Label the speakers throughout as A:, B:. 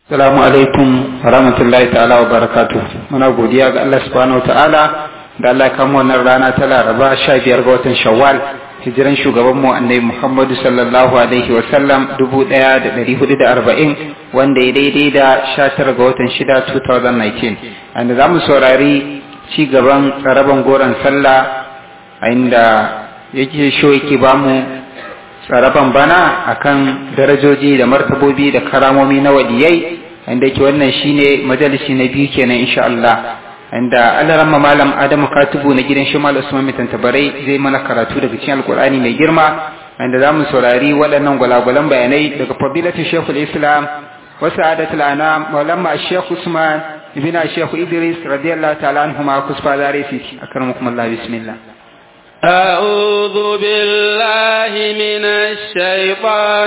A: Assalamu alaikum wa rahmatullahi ta'ala wa barakatu. Muna godiya ga Allah subhanahu wa ta'ala da Allah ya kama wannan rana ta Laraba sha biyar ga watan Shawwal hijiran shugaban mu annabi Muhammadu sallallahu alaihi wa sallam dubu ɗaya da ɗari hudu da arba'in wanda ya daidai da sha tara ga watan shida 2019. Anda za mu saurari ci gaban tsaraban goron sallah a inda yake sho yake bamu tsaraban bana akan darajoji da martabobi da karamomi na waliyai inda ke wannan shine majalisi na biyu kenan insha Allah inda Allah malam Adamu Katubu na gidan Shimal Usman Mitantabarai zai mana karatu daga cikin Alkur'ani mai girma inda zamu saurari waɗannan gwalagwalan bayanai daga fadilatu Sheikhul Islam wa sa'adatul anam Maulana Sheikh Usman ibn Sheikh Idris radiyallahu ta'ala anhuma kusfa darisi akramakum Allah bismillah
B: أعوذ بالله من الشيطان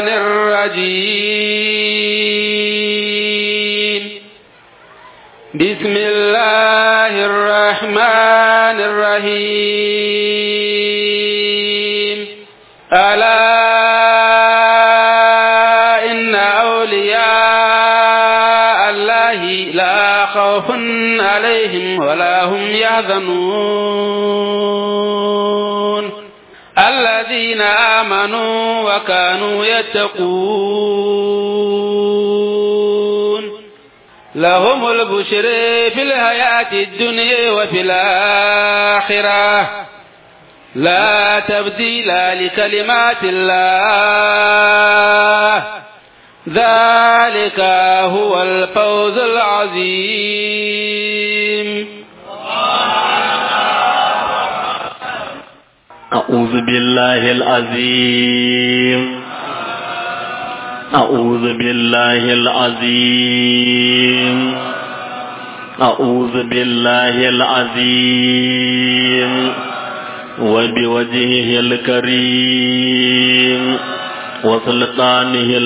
B: الرجيم بسم الله الرحمن الرحيم ألا إن أولياء الله لا خوف عليهم ولا هم يحزنون الذين آمنوا وكانوا يتقون لهم البشر في الحياة الدنيا وفي الآخرة لا تبديل لكلمات الله ذلك هو الفوز العظيم
C: أعوذ بالله العظيم أعوذ بالله العظيم أعوذ بالله العظيم وبوجهه الكريم وسلطانه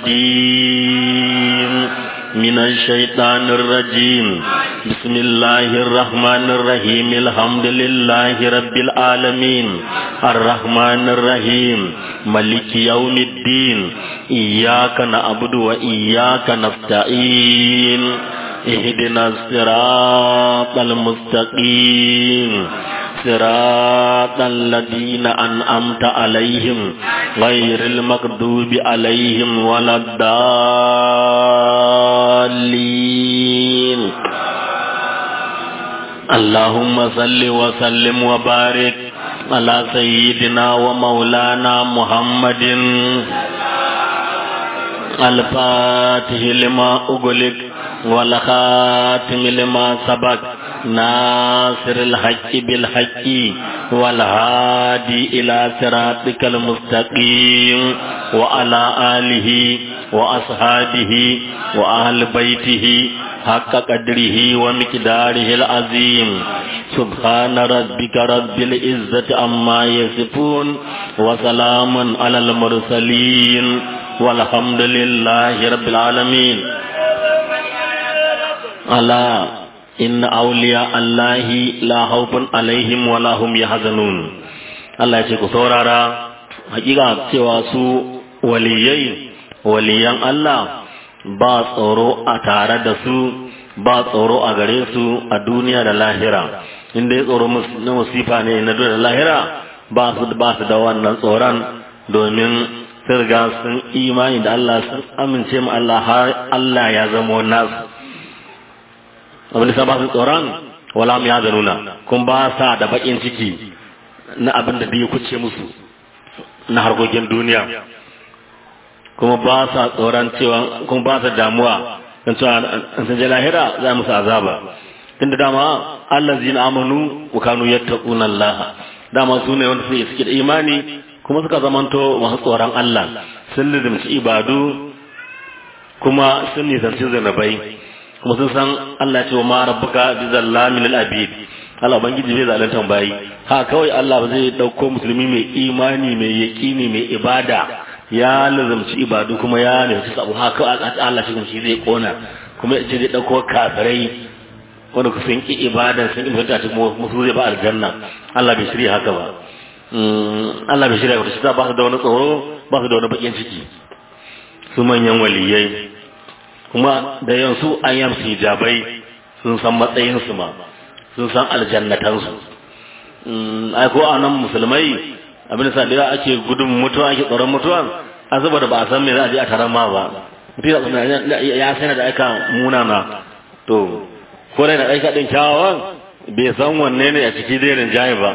C: القديم من الشيطان الرجيم بسم الله الرحمن الرحيم الحمد لله رب العالمين الرحمن الرحيم ملك يوم الدين إياك نعبد وإياك نستعين اهدنا الصراط المستقيم صراط الذين أنعمت عليهم غير المغضوب عليهم ولا الضالين اللهم صل وسلم وبارك على سيدنا ومولانا محمد الفاتح لما أغلق والخاتم لما سبق ناصر الحق بالحق والهادي إلى صراطك المستقيم وعلى آله وأصحابه وأهل بيته حق قدره ومقداره العظيم سبحان ربك رب العزة عما يصفون وسلام على المرسلين والحمد لله رب العالمين ألا إن أولياء الله لا خوف عليهم ولا هم يحزنون Allah ya ce ku saurara hakika cewa su waliyai waliyan Allah ba tsoro a tare da su ba tsoro a gare su a duniya da lahira inda ya tsoro na musifa ne na duniya da lahira ba su ba su da wannan tsoron domin sun riga sun imani da Allah sun amince mu Allah har Allah ya zama nasu abin da ba su tsoron wala mu ya zanuna kun ba sa da bakin ciki na abin da ya kuce musu na harkokin duniya kuma ba sa tsoron cewa kuma ba sa damuwa don cewa an san lahira za musu azaba tunda dama Allah zina amanu wa kanu yattaquna Allah dama su ne wanda suke suke da imani kuma suka zamanto masu tsoron Allah sun lizimci ibadu kuma sun nisanci zanabai kuma sun san Allah ce wa ma rabbuka bi zallamin lil abid Allah ubangiji bai zalunta bayi ha kawai Allah ba zai dauko musulmi mai imani mai yaqini mai ibada ya lazamci ibadu kuma ya nufi sabu ha kawai Allah shi zai kona kuma ya ce zai dauko kafirai wanda ku sun ki ibada sun ibada ta musu zai ba aljanna Allah bai shirya haka ba Allah bai shirya haka ba su da wani tsoro ba su da wani bakin ciki su manyan waliyai kuma da yansu an yi musu hijabai sun san matsayinsu ma sun san aljannatansu ai ko a nan musulmai abin da da ake gudun mutuwa ake tsoron mutuwa a saboda ba a san me za a je a taron ma ba mutum ya sai da aika munana to ko da aika din kyawawan bai san wanne ne a ciki zai rinjaye ba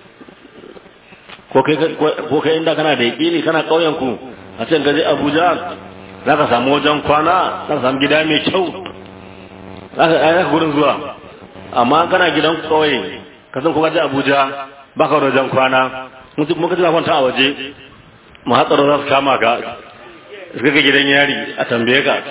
C: ko kai inda kana da yaƙini kana ƙauyen ku a can gaji abuja za ka samu wajen kwana za ka samu gida mai kyau za ka gurin zuwa amma kana gidan ƙauye ka san kuma ji abuja ba ka wajen kwana muka ji kwanta a waje mu hatsaro za su kama ka suka ga gidan yari a tambaye ka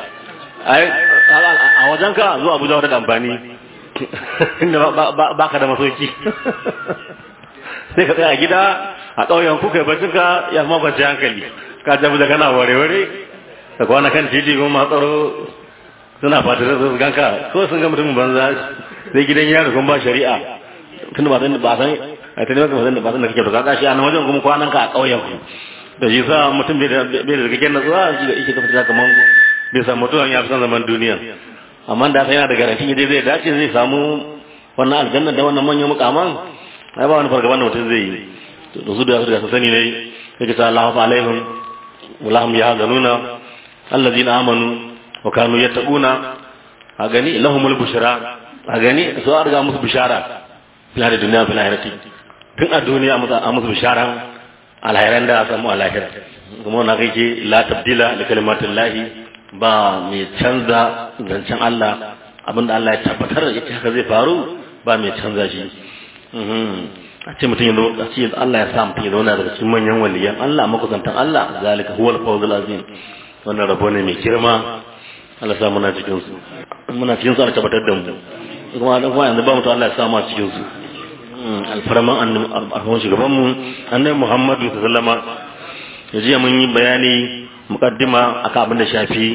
C: a wajen ka zuwa abuja wata da amfani inda ba ka da masoki sai ka tsaya a gida a ƙauyen kuka bacin ka ya zama kwanci hankali ka jabu da kana ware-ware da kwana kan titi kuma matsaro suna fata da su ganka ko sun ga mutumin banza sai gidan yaro kuma ba shari'a tun ba san ba san a tuni ba san ba san da kake to kaga shi a nan wajen kuma kwanan ka a ƙauyen ku da shi sa mutum bai da bai da kake na zuwa shi da yake kafa kaman bai samu mutuwan ya fi san zaman duniya amma da sai yana da garanti dai zai dace zai samu wannan aljanna da wannan manyan mukaman ai ba wani fargaban da mutum zai yi to da su da su da sani ne yake ta Allahu alaihim walahum yahzanuna allazina amanu wa kanu yattaquna a gani lahumul bushra a gani su an riga musu bishara fil hadi dunya fil akhirati tun a duniya a musu bishara alhairan da samu alahira kuma na kai ke la tabdila li kalimatillahi ba mai canza zancen Allah abinda Allah ya tabbatar da haka zai faru ba mai canza shi a ce mutum ya zo a ce Allah ya sa mutum ya zauna daga cikin manyan waliyan Allah makusantan Allah zalika huwal fawzul azim wannan rabo ne mai girma Allah sa muna cikin su muna cikin su ana tabbatar da mu kuma dan kuma yanzu ba mutum Allah ya sa mu cikin su alfarman annabi shugaban mu annabi Muhammadu sallallahu alaihi wasallam jiya mun yi bayani muqaddima akan abin da shafi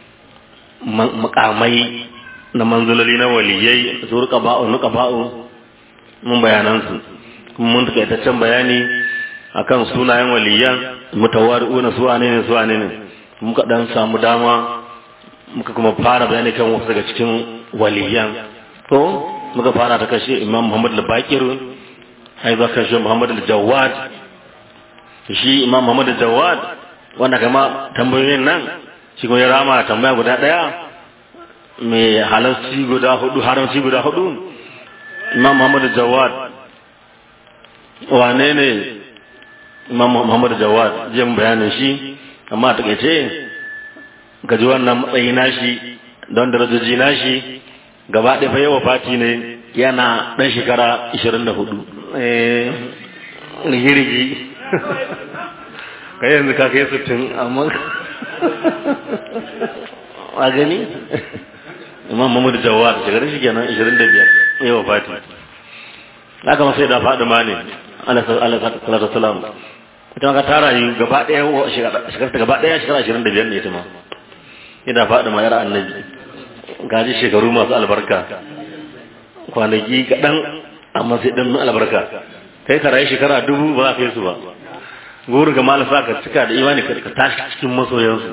C: makamai na manzulali na waliyai su rika ba'u nuka ba'u mun bayanan su kuma mun takaitaccen bayani akan sunayen waliyan mutawari'una su wane ne su wane ne muka dan samu dama muka kuma fara bayani kan wasu daga cikin waliyan to muka fara ta kashe imam muhammad al-bakir ai za kashe muhammad al-jawad shi imam muhammad al-jawad wanda kama tambayoyin nan shi kuma ya rama tambaya guda daya mai halarci guda hudu haramci guda hudu imam muhammad al-jawad wane ne imam muhammad al-jawad jin bayanin shi amma a takaice gaji wannan matsayi nashi don darajoji nashi gaba ɗaya fa yawa fati ne yana ɗan shekara 24 eh rigirigi kai yanzu ka kai sittin amma a gani imam mahmud jawad shekarar shi kenan 25 yawa fati haka ma sai da faɗi ma ne alaihi salam ita ka tara yi gaba ɗaya shekara ta gaba ɗaya shekara 25 ne ita ma ina faɗi ma yar annabi gaji shekaru masu albarka kwanaki kaɗan amma sai ɗan albarka kai ka rayu shekara dubu ba za ka yi su ba gori ga malasa ka cika da imani ka tashi cikin masoyansu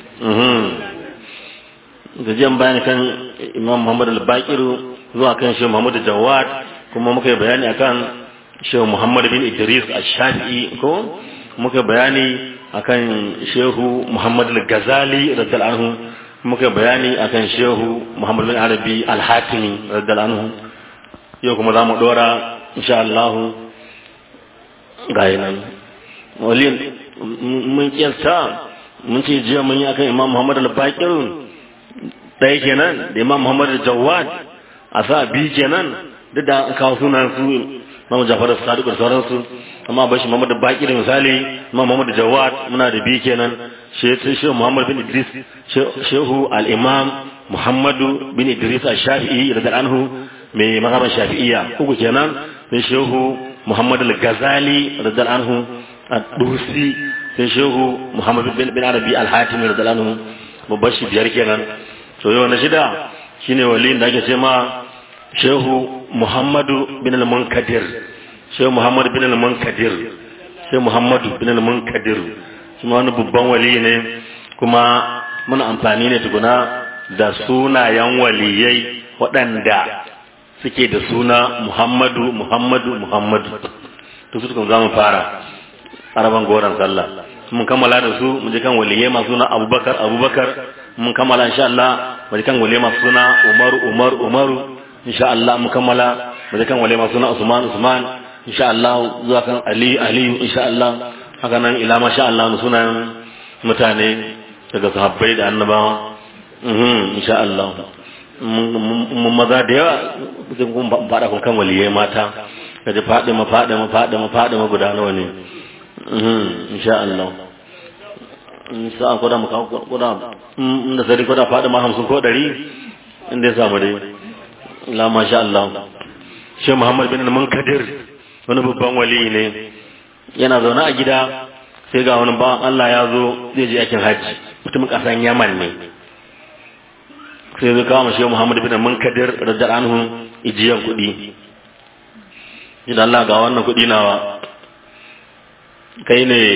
C: da jiyan bayani kan imam muhammad al-bakiru zuwa kan shehu muhammad jawad kuma muka yi bayani akan shehu muhammad bin idris al-shafi'i ko muka bayani akan shehu muhammad al-ghazali radiyallahu anhu muka bayani akan shehu muhammad bin arabi al-hatimi radiyallahu anhu yau kuma za mu dora insha Allah ga nan waliyin mun kiyasta mun ce jiya mun yi akan imam muhammad al-bakir ɗaya kenan da imam muhammad al-jawad a sa bi kenan duk da an kawo sunan su imam jafar sadiq da sauransu amma bashi muhammad al-bakir misali imam muhammad al-jawad muna da bi kenan shehu muhammad bin idris shehu al-imam muhammadu bin idris al-shafi'i da anhu mai mazhaban shafi'iyya uku kenan sai shehu muhammad al-ghazali radiyallahu anhu ad-dusi sai shehu muhammad bin bin arabi al-hatimi radiyallahu anhu babban shi biyar kenan to yau na shida shine waliyin da ake ce ma shehu muhammadu bin al-munkadir shehu muhammad bin al-munkadir shehu muhammadu bin al-munkadir kuma wani babban wali ne kuma muna amfani ne tukuna da sunayen waliyai waɗanda suke da suna Muhammadu Muhammadu Muhammadu to su za mu fara araban goron sallah mun kammala da su mu je kan waliyai masu suna Abubakar Abubakar mun kammala insha Allah mu je kan waliyai masu suna Umaru Umaru Umaru insha Allah mun kammala mu je kan waliyai masu suna Usman Usman insha Allah zuwa kan Ali Ali insha Allah haka nan ila masha Allah sunan mutane daga sahabbai da annabawa mhm insha Allah mun maza da yawa zan kun fada kun kan waliyai mata kaje fadi ma fadi ma fadi ma fadi ma guda nawa ne mhm insha Allah insha Allah koda muka koda inda sai koda fadi ma 50 ko 100 inda ya samu dai la masha Allah Sheikh Muhammad bin Munkadir wani babban wali ne yana zaune a gida sai ga wani bawan Allah ya zo zai je yakin hajji mutumin kasan Yaman ne sai zai kawo mashi Muhammad bin Munkadir radar anhu ijiyan kuɗi idan Allah ga wannan kuɗi nawa kai ne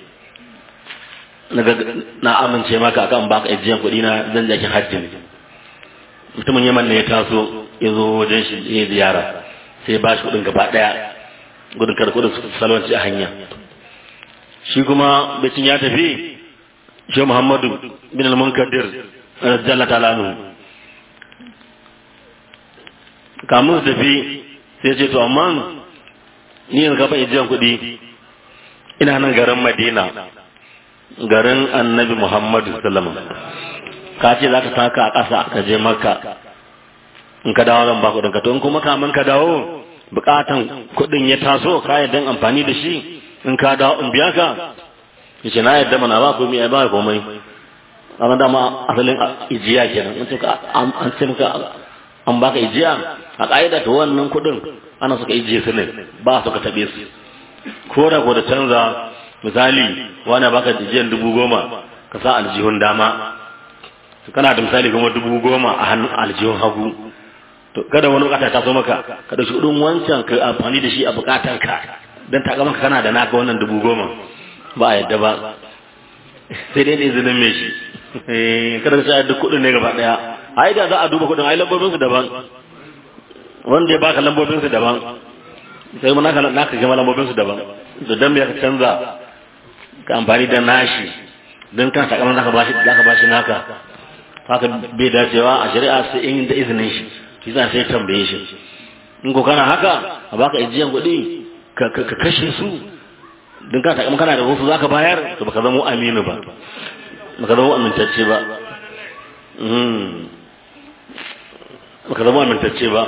C: na amince maka akan baka ijiyan kuɗi na zan jakin hajji ne mutumin Yaman ne ya taso ya zo wajen shi ya ziyara sai ba shi kuɗin gaba ɗaya gudun kada kudin salwanci a hanya shi kuma bacin ya tafi shi Muhammadu bin al-Munkadir radiyallahu ta'ala anhu kamun su tafi sai ce to amma ni yanzu ka bai jiyan kuɗi ina nan garin Madina garin Annabi Muhammadu sallallahu alaihi ka ce za ka taka a ƙasa ka je Makka in ka dawo zan ba kuɗin ka to in kuma kamun ka dawo bukatan kuɗin ya taso ka yadda amfani da shi in ka dawo in biya ka yace na yadda mana ba komai ai ba komai amma dama asalin ijiya kenan in ka an ce maka an baka ijiya a ka'ida to wannan kuɗin ana suka ijiye su ne ba su ka taɓe su ko da ko da canza misali wani baka ijiyan dubu goma ka sa aljihun dama kana da misali kuma dubu goma a hannun aljihun hagu to kada wani bukata ta so maka ka dauki kudin wancan ka amfani da shi a bukatan ka dan ta ga maka kana da naka wannan dubu goma ba a yadda ba sai dai da izinin mai shi eh kada ka duk kudin ne gaba daya ai da za a duba kudin ai lambobin su daban wanda ya baka lambobin su daban sai mun naka naka gama lambobin su daban to dan me ka canza ka amfani da nashi dan kan sakamakon zaka bashi zaka bashi naka haka bai dacewa a shari'a sai in da izinin shi shi za sai tambaye shi in ko kana haka a baka ijiyan kuɗi ka kashe su don ka taƙa kana da wasu zaka bayar to baka zama aminu ba baka zama amintacce ba baka zama amintacce ba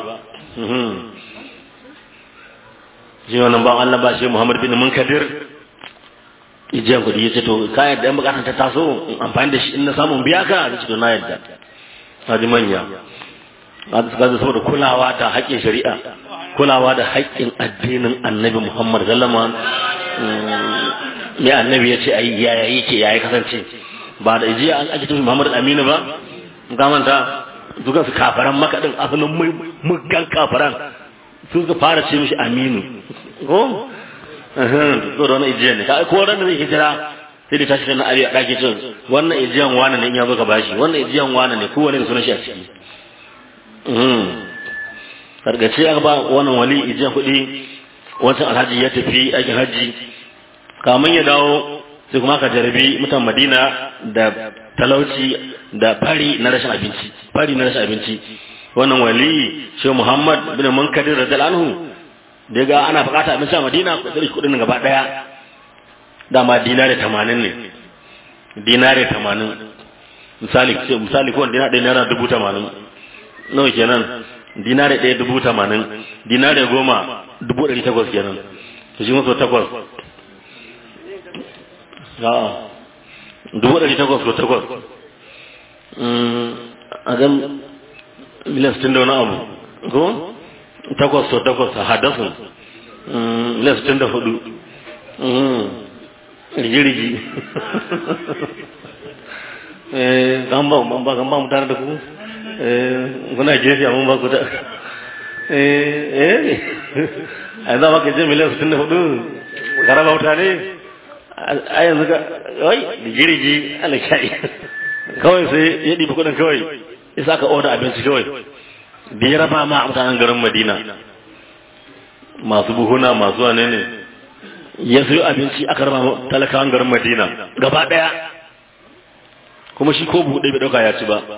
C: shi wannan ba Allah ba shi Muhammad bin Munkadir ijiyan kuɗi ya ce to ka yadda yan bukatar ta taso amfani da shi in na samun biya ka ya ce to na yadda na ji manya kaza saboda kulawa da haƙƙin shari'a kulawa da haƙƙin addinin annabi Muhammad sallama mai annabi ya ce ayi yaya yake yaya kasance ba da jiya an ake tafi Muhammad Aminu ba ga manta duka su kafaran makaɗin asalin muggan kafaran su suka fara ce mishi Aminu ko so da wani ijiya ne ka ko ran da zai hijira sai da tashi na Ali a ɗaki cin wannan ijiyan wane ne in ya zo ka bashi wannan ijiyan wane ne kowane da sunan shi a ciki kargace aka ba wannan wali ijiyar kuɗi wancan alhaji ya tafi aikin hajji kamun ya dawo sai kuma aka jarabi mutan madina da talauci da fari na rashin abinci fari na rashin abinci wannan wali shi muhammad bin munkadir radiyallahu anhu da ga ana bukata abinci a madina ko sai kuɗin gaba daya dama dinare 80 ne dinare 80 misali misali ko dinare ɗaya naira dubu tamanin nawa kenan dinare ɗaya dubu tamanin dinare goma dubu ɗari takwas kenan to shi maso takwas a'a dubu ɗari takwas ko takwas a gan miliyan sittin da wani abu ko takwas to takwas a hadasun miliyan sittin da hudu rigi-rigi kan ba kan ba mu tare da ku kuna gefe amma ba ku da eh eh a za maka je miliyan sittin da hudu karaba wuta ne a yanzu ka wai da jirgi ala sha'i kawai sai ya ɗiba kuɗin kawai isa aka oda abinci kawai da ya raba ma a mutanen garin madina masu buhuna masu wane ne ya sayo abinci aka raba ma talakawan garin madina gaba daya kuma shi ko buɗe bai ɗauka ya ci ba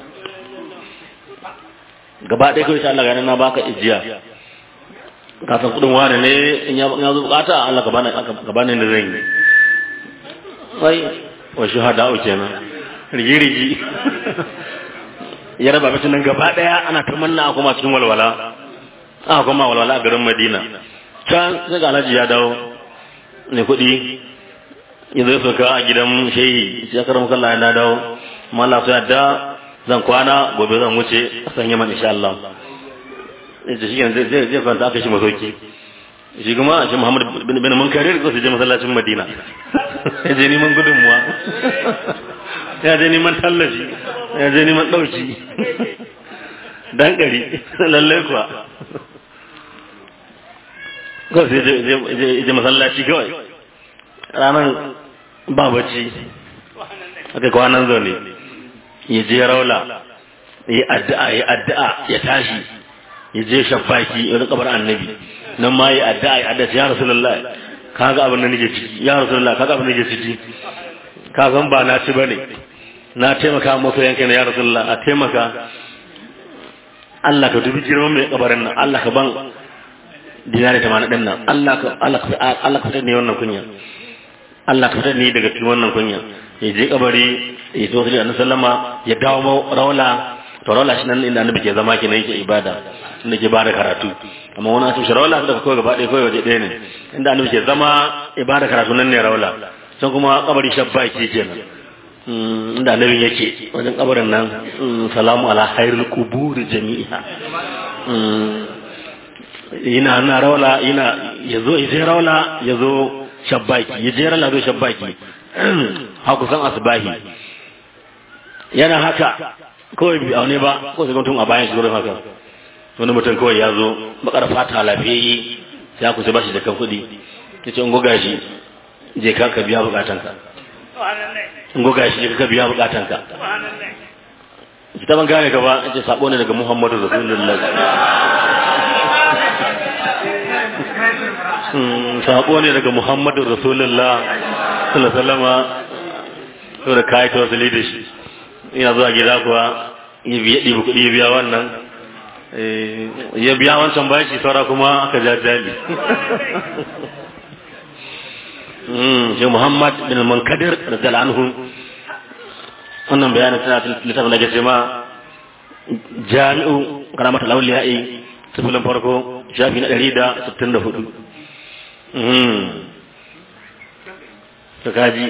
C: gaba ɗaya kawai sai Allah ga na baka ijiya ka san kudin wani ne in ya zo bukata Allah ka bani ka bani da zan yi wai wa shuhada kenan rigi rigi ya raba bacin nan gaba daya ana ta manna a kuma cikin walwala a kuma walwala a garin Madina can sai ga Alhaji ya dawo ne kuɗi ya zo soka a gidan shehi sai karam kallah ya dawo amma Allah sai da zan kwana gobe zan wuce a san yaman insha Allah da shi zai zai zai kwanta aka shi masauki shi kuma shi Muhammad bin Munkarir ko su je masallacin Madina ya je neman gudunmuwa ya je neman tallafi ya je neman dauki dan gari lalle kuwa ko sai je je masallaci kawai ranar ba bacci aka kwanan zo ne ya je raula ya addu'a ya addu'a ya tashi ya je shafaki ya rika bar annabi nan ma ya addu'a ya addu'a ya rasulullah kaga abin da nake ciki ya rasulullah kaga abin da nake ciki ka san ba na ci bane na taimaka masa yanka ne ya rasulullah a taimaka Allah ka dubi girman mai kabarin nan Allah ka ban dinari tamanin din nan Allah ka Allah ka Allah ka ne wannan kunya Allah ka fitar ni daga cikin wannan kunya ya je kabari ya zo da annabi sallama ya dawo raula to raula shi nan inda annabi ke zama kenan yake ibada inda ke bada karatu amma wani asibiti raula da kawai gaba ɗaya kawai waje ɗaya ne inda annabi ke zama ibada karatu nan ne raula can kuma kabari shabba ke kenan inda annabi yake wajen kabarin nan salamu ala khairul quburi jami'a ina na raula ina yazo yaje raula yazo shabbaki yaje raula zo shabbaki ha kusan asbahi yana haka kawai bi aune ba ko sai mutum a bayan shi gurin haka wani mutum kawai ya zo bakar fata lafiyayye ya kusa bashi da kan kuɗi ya ce in goga shi je ka ka biya bukatanka in goga shi je ka biya bukatanka ta ban gane ka ba in ce sabo ne daga muhammadu rasulullah sabo ne daga muhammadu rasulullah sallallahu alaihi to da kai to wasali da shi ina zuwa gida kuwa ya biya ɗibi kuɗi ya biya wannan ya biya wancan bashi saura kuma aka jajjali shi Muhammad bin Munkadir radiyallahu anhu wannan bayanin tana littafin da ke ce ma jami'u karamat al-awliya'i sifilin farko shafi na ɗari da sittin da hudu ta kaji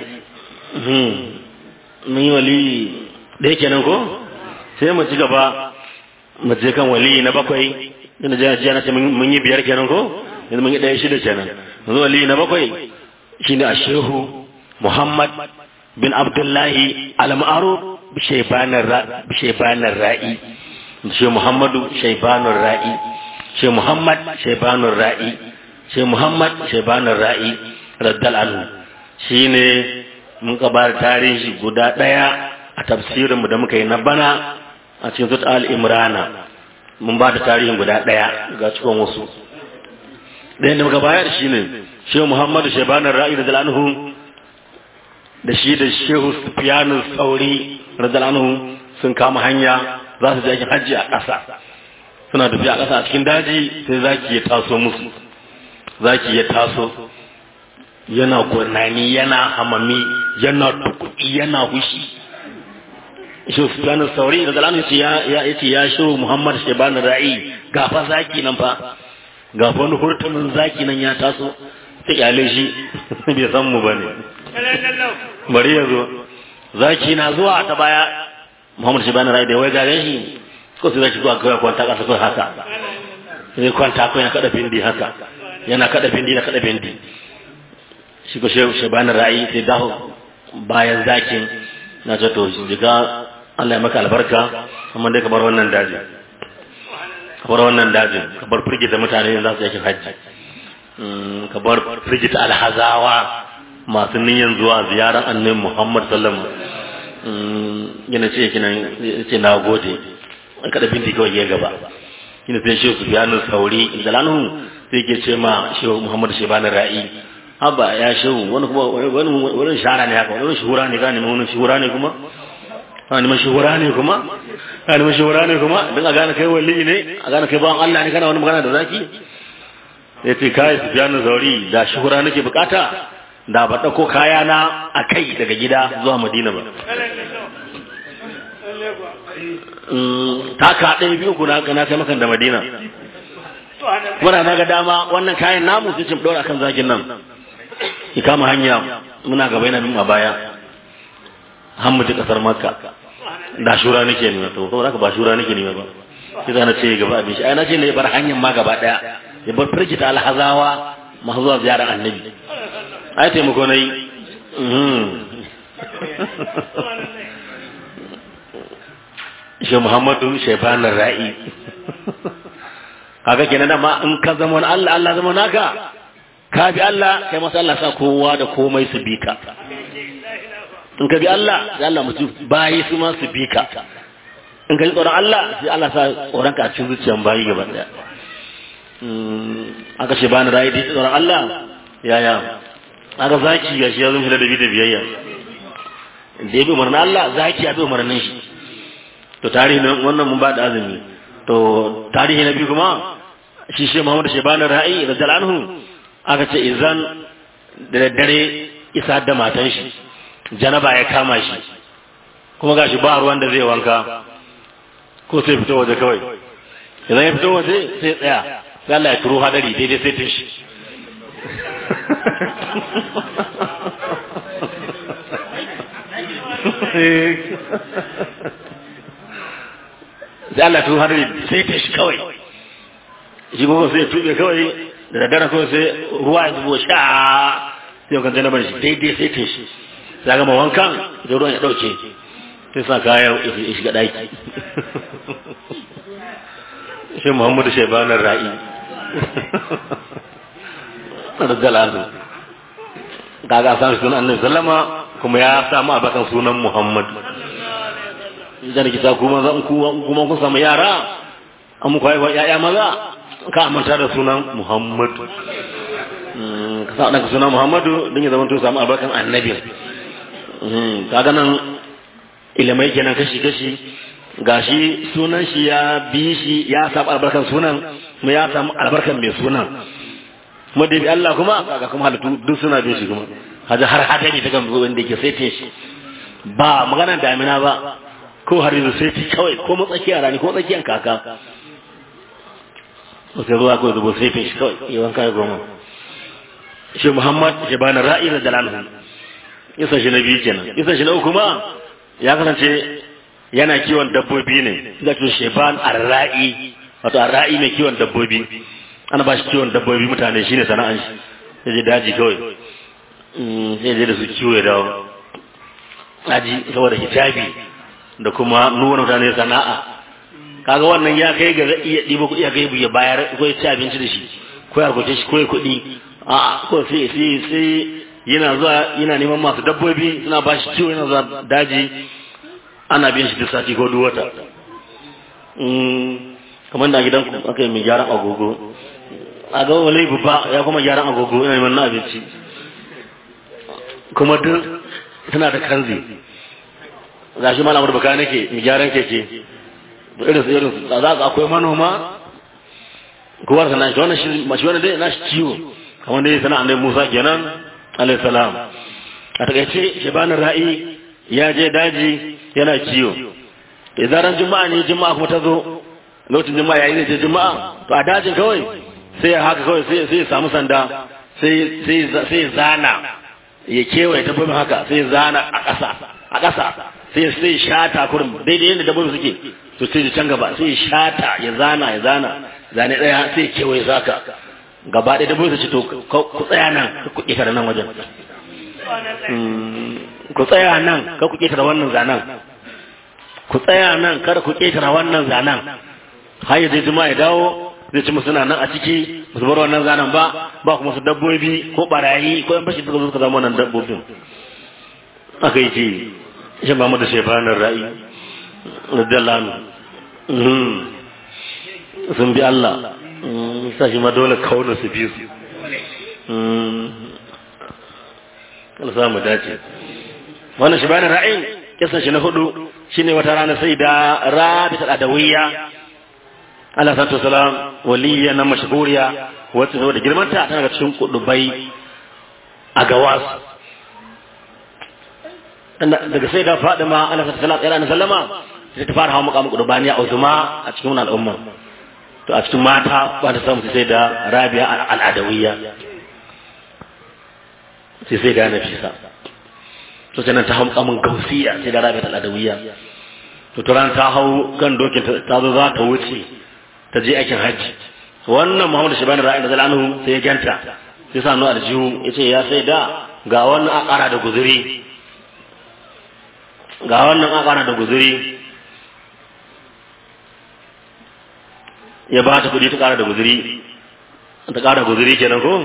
C: mun yi wali ɗaya kenan ko sai mu ci gaba mu je kan wali na bakwai ina jiya jiya na ce mun yi biyar kenan ko yanzu mun yi ɗaya shida kenan yanzu wali na bakwai shine a shehu muhammad bin abdullahi al-ma'ruf bi shaybanar ra'i shehu muhammadu shaybanur ra'i shehu muhammad shaybanur ra'i shehu muhammad shaybanur ra'i raddal anhu shine mun ka ba tarihi guda ɗaya a tafsirinmu da muka yi na bana a cikin zuta al-imrana mun ba da tarihin guda ɗaya ga cikin wasu ɗayan da muka bayar shi ne shehu muhammadu shebanar ra'i da zalanhu da shi da shehu sufiyanu tsauri da zalanhu sun kama hanya za su je aikin hajji a ƙasa suna tafiya a ƙasa a cikin daji sai zaki ya taso musu zaki ya taso yana gurnani yana hamami yana tukuɗi yana hushi shi Sufyan Sauri da zalamu yace ya yace ya shiru Muhammad Sheban Ra'i gafa zaki nan fa gafa wani hurtumin zaki nan ya taso ta kyale shi bai san mu bane bari ya zo zaki na zuwa ta baya Muhammad Sheban Ra'i da wai gare shi ko sai zaki zuwa kawai kwanta kasa kawai haka sai kwanta kawai ya kada bindi haka yana kada bindi na kada bindi shi ko Sheban Ra'i sai dawo bayan zakin na ce to jiga Allah ya maka albarka amma dai ka bar wannan daji ka bar wannan dajin ka bar firgita mutane za su yake hajji ka bar firgita alhazawa masu niyyar zuwa ziyarar annabi Muhammad sallallahu alaihi wasallam yana ce kina ce na gode an kada binti kawai ya gaba ina sai shi Sufyan Sauri zalanhu sai ke ce ma shehu Muhammad Shebani Ra'i haba ya shehu wani kuma wani wani shara ne haka wani shuhura ne gane wani shuhura ne kuma wani mashuhura ne kuma wani mashuhura ne kuma dan a gane kai wali ne a gane kai bawan Allah ne kana wani magana da zaki ya ce kai Sufyan Sauri da shuhura nake bukata da ba dauko kaya na a kai daga gida zuwa Madina ba taka ɗaya biyu kuna na kai makan da madina muna na ga dama wannan kayan namu sai cin ɗora kan zagin nan ki kama hanya muna gaba yana bin a baya har mu ji ƙasar makka da shura nake nema to saboda haka ba shura nake nema ba sai zana ce gaba abin shi ai na ce ne bar hanyar ma gaba ɗaya ya bar firgita alhazawa masu zuwa ziyarar annabi ai taimako na yi shi Muhammadu Shaibanin Ra'i. Haka kenan dama in ka zama wani Allah, Allah zama naka, ka bi Allah, kai masa Allah sa kowa da komai su bi ka. In ka bi Allah, sai Allah mutu bayi su ma su bi ka. In ka ji tsoron Allah, sai Allah sa tsoron ka a cikin zuciyan bayi gaba daya. Aka Shaibanin Ra'i da tsoron Allah, yaya. Aka zaki ga shi ya zo shi da da biyayya. Da ya bi umarnin Allah, zaki ya bi umarnin shi. to tarihi na wannan mun ba da azumi to tarihi na biyu kuma shi shi Muhammad Shebani Ra'i radiyallahu anhu aka ce idan da daddare isa da matan shi janaba ya kama shi kuma gashi ba ruwan da zai wanka ko sai fito waje kawai idan ya fito waje sai tsaya sai Allah ya turo hadari daidai sai tun shi sai Allah tun har sai ta shi kawai shi kuma sai tube kawai da daddare kawai sai ruwa ya zubo sha sai kan janabar shi daidai sai ta shi sai gama wankan da ruwan ya dauke sai sa kayan ya shiga daki shi Muhammadu Shaibanar Ra'i radiyallahu kaga san sunan Annabi sallama kuma ya samu abakan sunan Muhammad idan ki ta kuma zan kuma kun samu yara an muku haihuwa yaya maza ka manta da sunan Muhammad ka sa ɗanka sunan Muhammadu don ya zama to samu albarkan annabi kaga nan ilimai kenan kashi kashi gashi sunan shi ya bi shi ya samu albarkan sunan kuma ya samu albarkan mai sunan kuma da bi Allah kuma kaga kuma halittu duk suna bin shi kuma haja har hadari ta gamzo wanda yake sai shi ba magana damina ba ko har yanzu sai ci kawai ko matsakiyar rani ko tsakiyar kaka wasu ruwa ko zubo sai fi shi kawai yawan kayan goma shi muhammad shi ba na ra'i da dalalhu isa shi na biyu kenan isa shi na uku ma ya kasance yana kiwon dabbobi ne da to sheban arra'i wato arra'i mai kiwon dabbobi ana ba shi kiwon dabbobi mutane shine sana'an shi sai je daji kawai sai je da su kiwo ya dawo daji saboda hijabi da kuma nuna mutane sana'a kaga wannan ya kai ga iya ɗiba kuɗi ya kai ya bayar ko ya ci abinci da shi ko ya kwace shi ko ya kuɗi a ko sai sai sai yana zuwa yana neman masu dabbobi suna ba shi ciwo yana zuwa daji ana bin shi duk sati ko duk wata kamar da gidan aka yi mai gyaran agogo a ga wani babba ya kuma gyaran agogo yana neman na abinci kuma duk tana da kanzi ga shi malamar baka nake mai gyaran keke irin su irin su za ka akwai manoma kowar sana shi wannan shi mashi wannan dai na shi ciwo kamar dai sana annabi Musa kenan alayhi salam a takaice shabanin ra'i ya je daji yana ciwo idan ran juma'a ne juma'a kuma ta zo lokacin juma'a yayin da je juma'a to a dajin kawai sai ya haka kawai sai sai ya samu sanda sai sai sai zana ya kewaye dabbobin haka sai zana a ƙasa a ƙasa sai sai shata kurum daidai yadda dabbobin suke to sai can gaba sai shata ya zana ya zana zane daya sai kewaye zaka gaba ɗaya dabbobin su ce to ku tsaya nan ka ku ƙetare nan wajen ku tsaya nan ka ku ƙetare wannan zanen ku tsaya nan kada ku ƙetare wannan zanen har ya zai jima ya dawo zai ci musu nan a ciki musu bar wannan zanen ba ba kuma su dabbobi ko barayi ko yan bashi suka zo suka zama wannan dabbobin aka yi ce shi ba mu da shefanar ra'i radiyallahu anhu sun bi Allah sa shi ma dole kauna su bi su Allah sa mu dace wannan shi bani ra'ayin kisan shi na hudu shine wata rana sai da rabita adawiyya Allah sallallahu salam waliyya na mashhuriya wacce da girmanta tana ga cikin kudubai a gawas daga sai da Fadima Allah sallallahu alaihi sallama sai ta fara hawa mukamin kudubaniya a uzuma a cikin wannan al'umma to a cikin mata ba ta samu sai da Rabi'a al-Adawiyya sai sai da Nafisa to sai nan ta hau mukamin Gausiya sai da Rabi'a al-Adawiyya to turan ta hau kan dokin ta zo za ta wuce ta je aikin hajji wannan Muhammadu Shabani ra'ayin da zalanu sai ya ganta sai sa nuna aljihu ya ce ya sai da ga wannan a ƙara da guzuri ga wannan a ƙara da guzuri ya ba ta kuɗi ta ƙara da guzuri ta ƙara guzuri kenan ko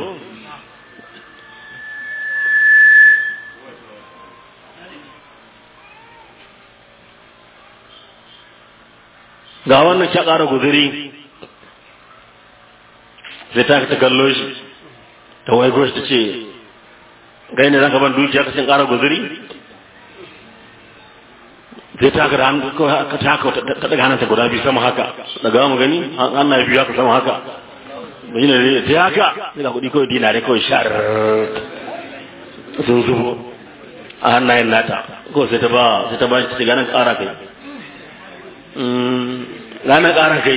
C: ga wannan kya ƙara guzuri zai ta ta kallo shi ta waigo shi ta ce gai ne zaka ban dukiya ka cin ƙara guzuri zai ta ka da hannu ka ta haka ta daga hannunta guda biyu sama haka daga mu gani an na biyu haka sama haka bai ne ta haka zai ga kuɗi kawai dinare kawai shar sun zubo a hannayen nata ko sai ta ba sai ta ba shi ta ce ganin ƙara kai ranar ƙara kai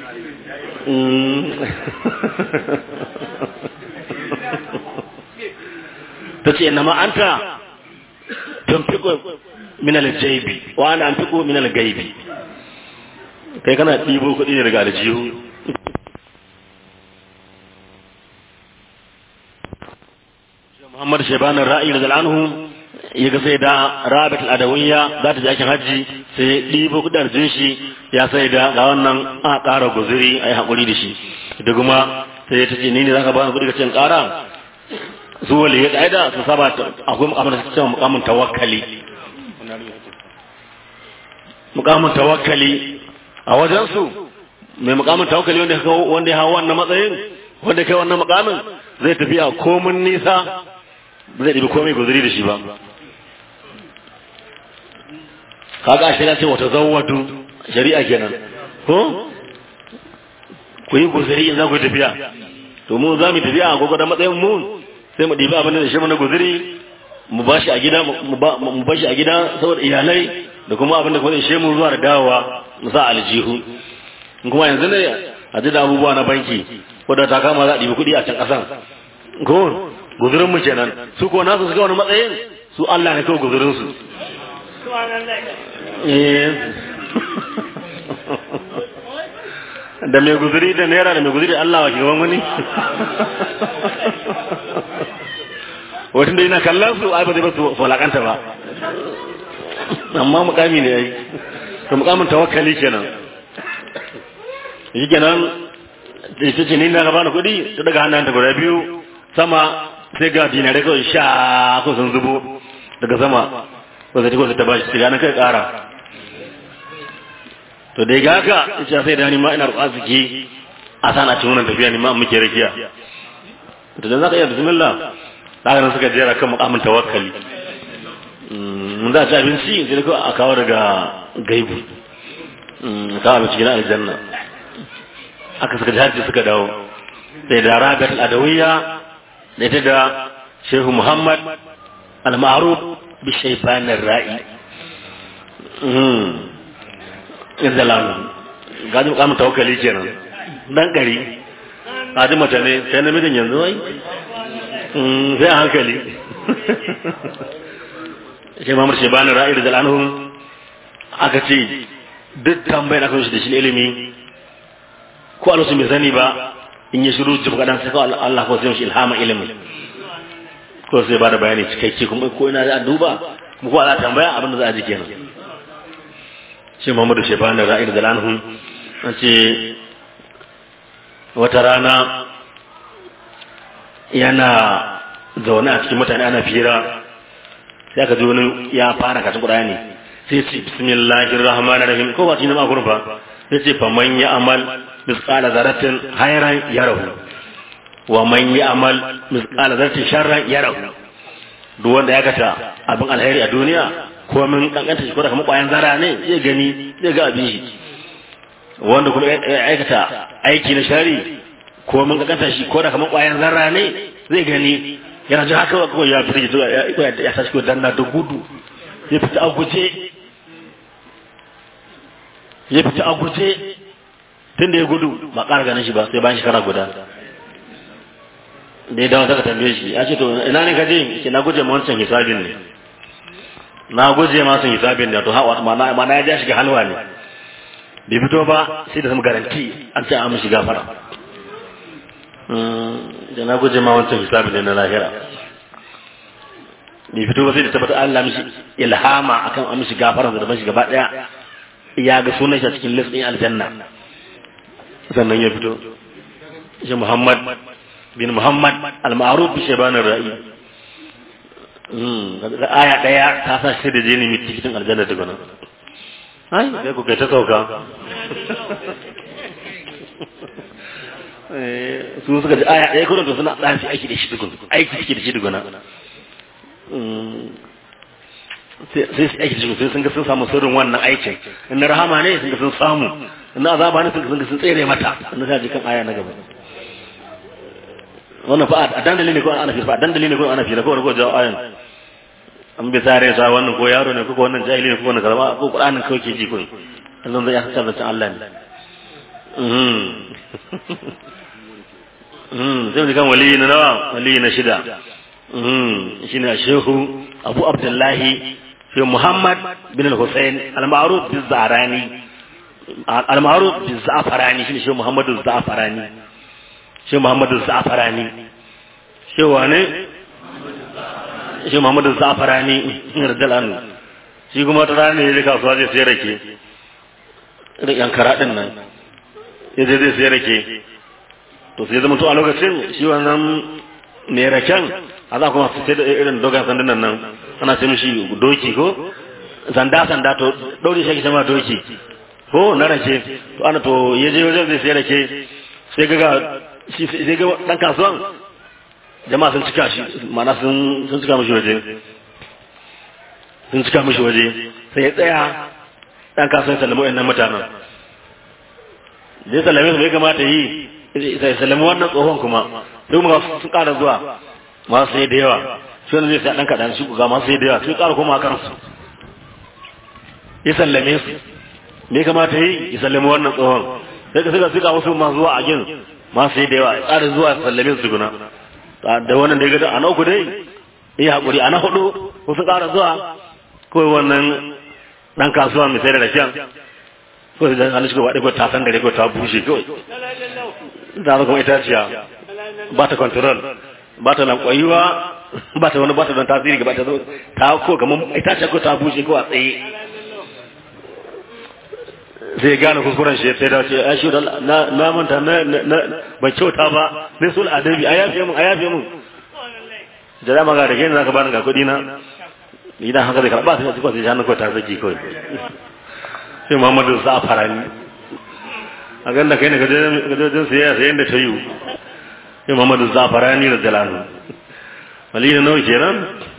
C: ta ce na ma'anta tun fiko minal jaibi wa ana an fiko minal gaibi kai kana ɗibo kuɗi ne daga aljihu Muhammad Shebanin Ra'i da Zal'anhu ya ga sai da Rabat al-Adawiyya za ta je aikin hajji sai ɗibo kudin shi ya sai da ga wannan a ƙara guzuri a yi haƙuri da shi da kuma sai ta ce ni ne za ka ba kuɗi ka ce ƙara su wali ya ƙa'ida su saba akwai mukamin da cewa mukamin tawakkali mukamin tawakkali a wajensu mai mukamin tawakkali wanda wanda ya hawa wannan matsayin wanda kai wannan mukamin zai tafi a komin nisa ba zai ɗibi komai guzuri da shi ba kaga a shirya ce wata zawadu shari'a kenan ko ku yi guzuri in za ku yi tafiya to mu za mu tafiya a gwagwadon matsayin mu sai mu ɗibi abin da shi mana guzuri mu ba shi a gida mu ba shi a gida saboda iyalai da kuma abin da kuma zai mu zuwa da dawowa mu sa aljihu kuma yanzu ne a ji da abubuwa na banki wadda ta kama za a ɗibi kuɗi a can ƙasan ko guzurin mu kenan su ko nasu suka wani matsayin su Allah ne kawai guzurin su da mai guzuri da naira da mai guzuri Allah wa gaban wani wata da yana kallon su ai ba zai ba su falakanta ba amma mukami ne yayi to mukamin tawakkali kenan shi kenan ita ce ni na gaba na kuɗi ta daga hannun ta guda biyu sama sai ga dinare kawai sha ko sun zubo daga sama ko sai ko ta bashi sai ganin kai ƙara to dai ga haka ita sai da ni ma ina roƙa suke a sana cikin wannan tafiya ni ma muke rakiya to dan zaka iya bismillah zaka nan suka jera kan mukamin tawakkali mun za ci abinci sai ko a kawo daga gaibu kawo abinci na aljanna aka suka jihar suka dawo sai da ragat al-adawiyya da ita da shehu muhammad al-ma'ruf bi shayban ar-ra'i inda lamu gadi mukamin tawakkali kenan dan gari hadi mace ne sai namijin yanzu wai sai a hankali shi mamar shayban ar-ra'i da anhu aka ce duk tambayin aka shi da shi ilimi ko alwasu mai sani ba in ya shiru jib kadan sai kawai Allah ko sai mishi ilhama ilimi ko sai ba da bayani cikakke kuma ko ina za a duba kuma ko za a tambaya abin da za a ji kenan shi Muhammadu Shebani Ra'id Zalanhu an ce wata rana yana zaune a cikin mutane ana fira sai aka ji wani ya fara katin Qur'ani sai ce bismillahir rahmanir rahim ko ba shi ne ma gurin ba yace fa man ya amal misqala zaratin hayran yarahu wa man ya amal misqala zaratin sharran yarahu duk wanda ya gata abin alheri a duniya ko min kankanta shi ko da kamar kwayan zara ne zai gani zai ga abin shi wanda kuma ya aikata aiki na shari ko min kankanta shi ko da kamar kwayan zarra ne zai gani yana ji haka ko ya fita ya ya tashi ko danna da gudu ya fita a guje ya fita a guje tun da ya gudu ba ƙara ganin shi ba sai bayan shekara guda da ya dawo daga tambaye shi ya ce to ina ne kaje ke na guje ma wancan hisabin ne na guje ma wancan hisabin ne to hawa mana mana ya ja shiga halwa ne bai fito ba sai da zama garanti an ce an mishi gafara da na guje ma wancan hisabin ne na lahira bai fito ba sai da tabbata Allah mishi ilhama akan an mishi gafara da mishi gaba daya ya ga sunan shi a cikin list din aljanna sannan ya fito shi Muhammad bin Muhammad al-ma'ruf bi shabanir ra'i aya daya ta sa shi da jini mai cikin aljanna daga nan ai sai ku kai ta sauka su suka ji aya ɗaya kuma to suna ɗan aiki da shi dukun aiki suke da shi dukuna sai su aiki da shi sai sun ga sun samu sirrin wannan aikin in na rahama ne sun ga sun samu in na azaba ne sun ga sun tsere mata in na ji kan aya na gaba wannan fa a dandali ne ko ana fi fa a dandali ne ko ana fi da ko ko jawo ayan an bi sare sa wannan ko yaro ne ko wannan jahili ne ko wannan karama ko qur'anin kawai ke ji ko Allah zai ya tsara ta Allah ne mhm mhm sai kan wali na nawa wali na shida mhm shine shehu Abu Abdullahi fi Muhammad bin al-Husayn al-ma'ruf bi Zahrani al-ma'ruf bi Za'farani shine shehu Muhammadu Za'farani shehu Muhammadu Za'farani shehu wane shi Muhammadu Zafarani radiyallahu shi kuma ta rana ne kasuwa zai sayar rake da yan karaɗin nan ya je zai sayar rake to sai zama to a lokacin shi wannan ne raken a za kuma su sai da irin dogon sandunan nan ana ce mishi doki ko sanda sanda to ɗaure shi ake sama doki ko na rake to ana to ya je wajen zai sayar rake sai ga sai ga ɗan kasuwan jama'a sun cika shi mana sun cika mashi waje sun cika mashi waje sai ya tsaya dan kasuwan sallama wayannan mutanen da ya sallame su bai kamata yi sai sallama wannan tsohon kuma sai kuma sun ƙara zuwa masu sai da yawa shi wanda zai sa ɗan kaɗan shi ga masu sai da yawa sai ƙara koma a kansu ya sallame su bai kamata yi ya sallama wannan tsohon sai ka suka suka wasu masu zuwa a gin masu sai da yawa ya ƙara zuwa sallame su tukuna da wannan da ya gada a na uku dai iya haƙuri a na hudu wasu ƙara zuwa kawai wannan ɗan kasuwa mai sai da rashen kawai da hannun shiga waɗe ko ta san da ko ta bushe kawai da kuma itaciya ba ta control ba ta lankwayuwa ba ta wani ba ta don tasiri ba ta zo ta ko kamar itaciya ko ta bushe ko a tsaye zai gane kuskuren shi sai da ce a shi da na manta na ban kyauta ba ne sul adabi a yafe mun a yafe mun da dama ga da gani zaka bani ga kudi na idan haka zai karba sai ko sai hannu ko ta zaki kawai sai Muhammadu sa farani a ganda kai ne ga jojin sai sai yanda ta yi sai Muhammadu sa farani da jalanu wali na nawa kenan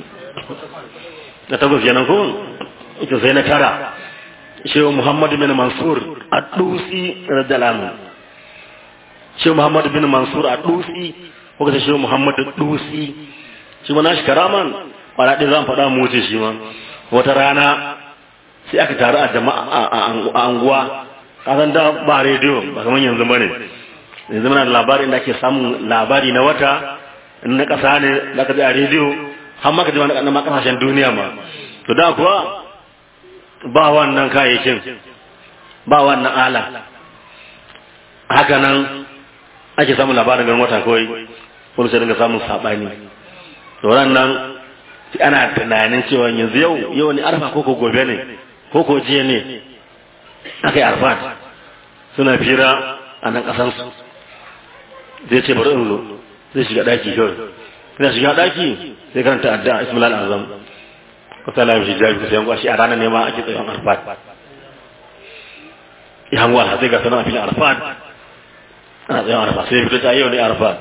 C: na takwas kenan ko ita sai na tara shehu muhammad bin mansur a dusi radiyallahu shehu muhammad bin mansur a dusi ko kace shehu muhammad dusi shi ma nashi karaman kwana ɗaya zan faɗa mu wuce shi ma wata rana sai aka taru a jama'a a anguwa kasan da ba rediyo ba kamar yanzu bane yanzu muna da labari da ake samun labari na wata na ƙasa ne da aka ji a rediyo har maka ji wani ƙasashen duniya ma to da kuwa ba wannan kayayyakin ba wannan ala haka nan ake samun labarin ganin wata kawai wani sai dinga samun saɓani da wannan ana tunanin cewa yanzu yau yau ne arfa ko ko gobe ne ko ko jiya ne aka yi arfat suna fira a nan ƙasansu zai ce bari in zo zai shiga ɗaki kawai ina shiga ɗaki sai karanta addu'a ismail azam ko ta lafi jabi sai kwashi a ranar ne ma ake tsayon arfat ya hango alhazai ga sanar a filin arfat ana tsaye arfat sai fito ta yau ne arfat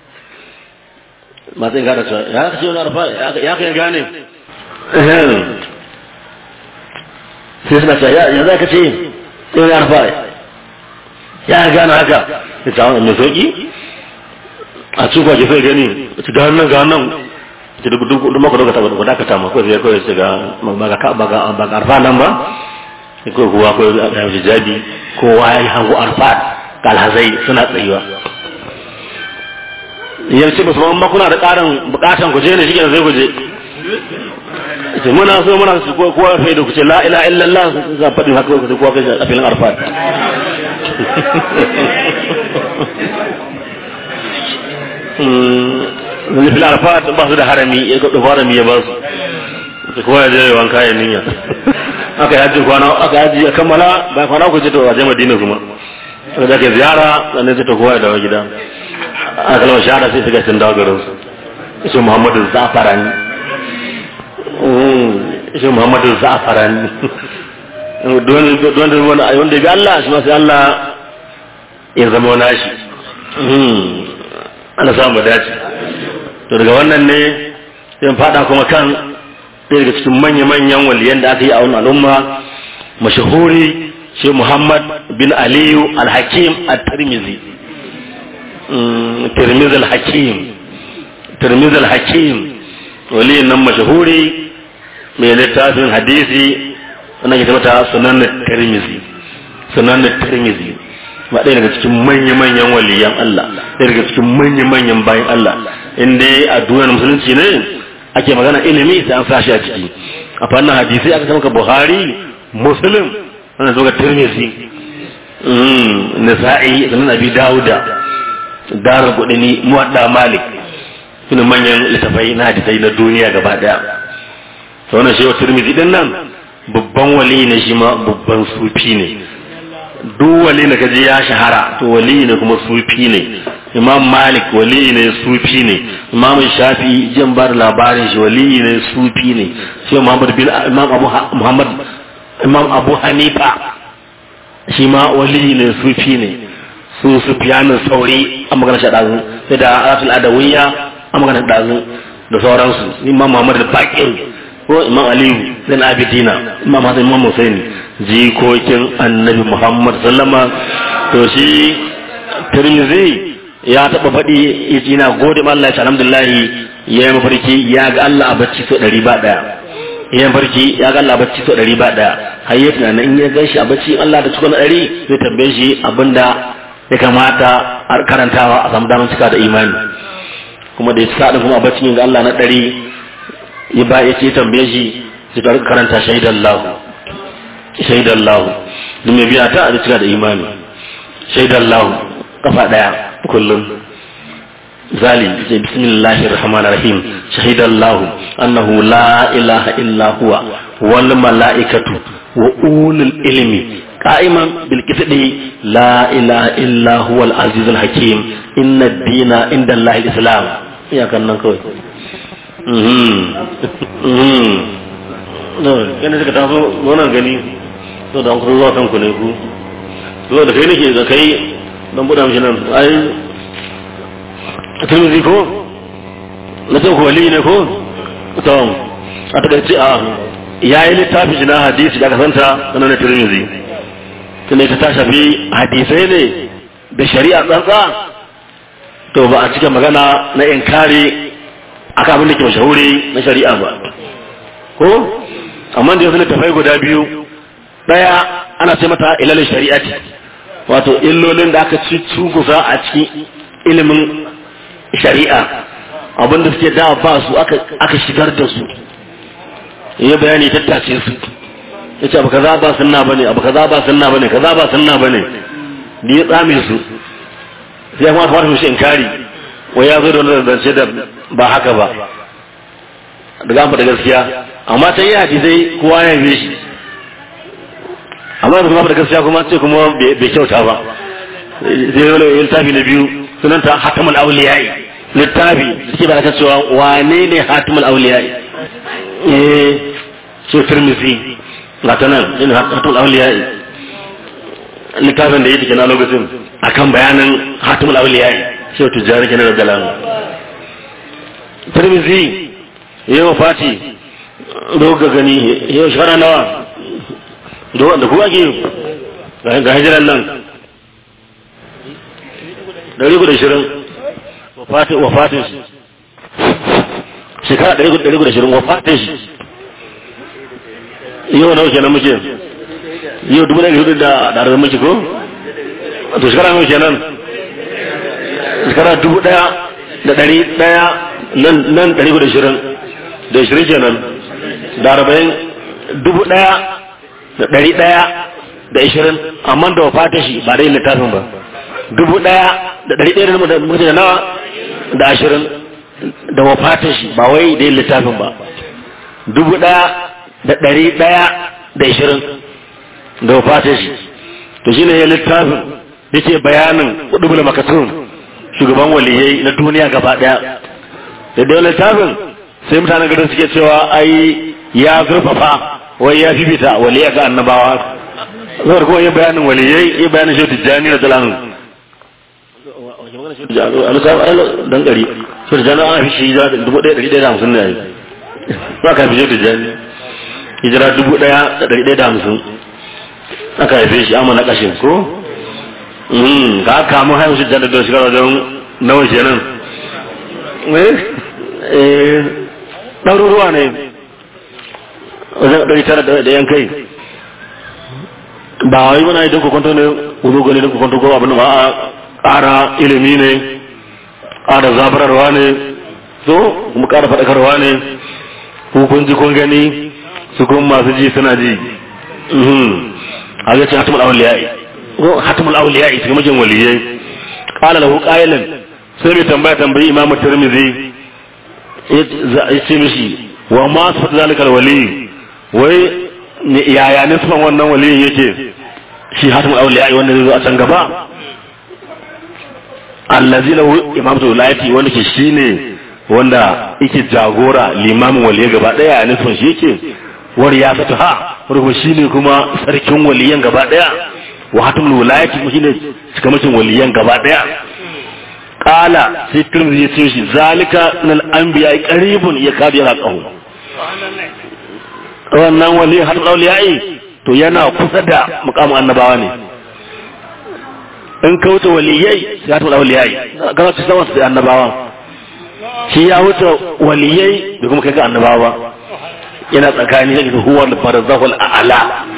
C: masu yin gane cewa ya ka ce wani arfat ya ka yi gane sai suna cewa ya za ka ce yau ne arfat ya gane haka ya ce wani mai sauki a cikin kwaje sai gani ga hannun ga hannun ce duk duk duk maka dokata ba dakata ma ko sai ko sai ga ba ga ba ga ba ga arfa nan ba ko kuwa ko ya hijabi kowa ya hango arfa kalhazai suna tsayuwa yanzu ba su ma kuna da karin bukatan ku je ne shi sai ku je ce muna so muna su ko kowa fa da ku ce la ilaha illallah za faɗi haka ku kowa kai a filin arfa zai fi arfa ba su da harami ya ga harami ya ba su su kowa ya je wanka ya niyya aka yaji kwana aka yaji ya kammala ba kwana ku je to waje madina kuma aka da ke ziyara sannan sai ta kowa ya dawo gida aka kalmar shahada sai suka sun dawo garin su shi muhammadu zafarani shi muhammadu zafarani wanda bi Allah shi masu Allah ya zama wani shi ana samu dace to daga wannan ne sai fada kuma kan ɗaya daga cikin manya-manyan waliyan da aka yi a wani al'umma mashahuri shi Muhammad bin Aliyu al-Hakim al-Tirmizi Tirmizi al-Hakim Tirmizi al-Hakim waliyan nan mashahuri mai littafin hadisi wannan ke mata sunan Tirmizi sunan Tirmizi ba ɗaya daga cikin manya-manyan waliyan Allah ɗaya daga cikin manya-manyan bayan Allah in dai a duniyar musulunci ne ake magana ilimi sai an sashi a ciki a fannin hadisi aka samu ka Buhari Muslim wannan zo ga Tirmidhi Nasa'i da Nabi Dawuda Darul Qudni Muwadda Malik sune manyan littafai na hadisai na duniya gaba daya to wannan shi Tirmidhi din nan babban wali ne shi ma babban sufi ne duk wali da kaji ya shahara to wali ne kuma sufi ne imam malik wali ne sufi ne imam shafi jin bar labarin shi wali ne sufi ne sai muhammad bin imam abu muhammad imam abu hanifa shi ma wali ne sufi ne su sufyanin sauri an magana shi dazu sai da aratul adawiyya an magana dazu da sauransu imam muhammad al-baqir ko imam aliyu zan abidina imam hasan imam husaini jikokin annabi muhammad sallama to shi tirmizi ya taba faɗi yace na gode ma Allah ya alhamdulillah ya yi mafarki ya ga Allah a bacci so ɗari ba ɗaya ya mafarki ya ga Allah a bacci so ɗari ba ɗaya har ya tunanin in ya gan shi a bacci Allah da cikin ɗari zai tambaye shi abinda ya kamata a karantawa a samu damar cika da imani kuma da ya ci sa'adin kuma a bacci yin ga Allah na ɗari ya ba ya ce tambaye shi sai ta karanta shaidan lahu shaidan lahu duk mai biya ta a cika da imani shaidan lahu kafa daya kullum zali ce bismillahir rahmanir rahim shahidan lahu annahu la ilaha illa huwa wal malaikatu wa ulul ilmi qa'iman bil qisti la ilaha illa huwa al azizul hakim inna ad-dina inda allahi al-islam ya kan nan kawai yana suka taso wannan gani so da hankali zuwa kanku ne ku so da kai nake da kai don buɗa mishi nan ai turmizi ko na ce ku wali ne ko to a takaice a ya yi littafi shi na hadisi da aka santa sanar da turmizi tunda ita ta shafi hadisai ne da shari'a tsantsa to ba a cika magana na inkari aka abin da ke mashahuri na shari'a ba ko amma da yanzu littafai guda biyu daya ana ce mata ilalin shari'ati wato illolin da aka ci cugusa a cikin ilimin shari'a abinda suke da ba su aka shigar da su ya bayani tattace su ya ce abu kaza ba sunna bane abu kaza ba sunna bane kaza ba sunna bane ni ya tsame su sai kuma kamar mu shi inkari wai ya zo da wani zance da ba haka ba daga an faɗa gaskiya amma ta yi hadisai kowa ya yi shi amma da kuma faɗa gaskiya kuma ce kuma bai kyauta ba zai yi wani littafi na biyu sunanta hatamul auliyai littafi suke ba da cewa wane ne hatamul auliyai eh so tirmidhi ga ta nan ina hatamul auliyai littafin da ya take na lokacin akan bayanin hatimul awliya sai tujjani kenan da dalan tirmizi yau fati doga gani yau shara nawa da ku ake ga hijiran nan dari guda shirin wafatin shi shekara dari guda shirin wafatin shi yau nawa kenan muke yau dubu ɗari hudu da ɗarar muke ko to shekara nawa kenan shekara dubu ɗaya da ɗari ɗaya nan ɗari guda shirin da shirin kenan da arba'in dubu ɗaya da ɗari ɗaya da ishirin amma da wafata shi ba dai littafin ba dubu ɗaya da ɗari ɗaya da mutum da nawa da ashirin da wafata shi ba wai dai littafin ba dubu ɗaya da ɗari ɗaya da ishirin da wafata shi to shi ne ya littafin yake bayanin ƙudubul makatun shugaban waliyai na duniya gaba ɗaya da da littafin sai mutanen garin suke cewa ai ya zurfafa wai ya fifita waliyai ga annabawa zai kuma yi bayanin waliyai yi bayanin shi tijjani da talanin dan gari shi tijjani an fi shi hijira dubu ɗaya ɗari ɗaya da hamsin ne yayi ba ka fi shi tijjani hijira dubu ɗaya da ɗari ɗaya da hamsin aka haife shi amma na ƙashin ko ka kamu haifu shi tijjani da shekara don nawa kenan ɗaruruwa ne wajen ɗari tara da yan kai ba wai muna idan kwanto ne wuzo gani da kwanto ko abin ba a ƙara ilimi ne ƙara zabararwa ne so kuma ƙara faɗakarwa ne kun ji kun gani su kun masu ji suna ji a ga ce hatimul awliya'i ko hatimul awliya'i cikin mijin waliyai qala lahu qailan sai mai tambaya tambayi imam tirmidhi ya ce mishi wa ma sifatu zalikal wali wai yaya nisban wannan waliyin yake shi hatimul awliya wanda zai zo a can gaba allazi lahu imamatu wilayati wanda ke shine wanda yake jagora limamin waliyai gaba daya a nisban shi yake war ya fata ha wanda kuma shine kuma sarkin waliyan gaba daya wa hatimul wilayati kuma shine cikamacin waliyan gaba daya qala sai tirmidhi ya ce shi zalika min al-anbiya qaribun yakadu yaqahu wannan wali har auliyai to yana kusa da mukamin annabawa ne in ka wuce waliyai ya ta auliyai kana ci sama da annabawa shi ya wuce waliyai da kuma kai ga annabawa yana tsakani da huwa al-barzahul a'la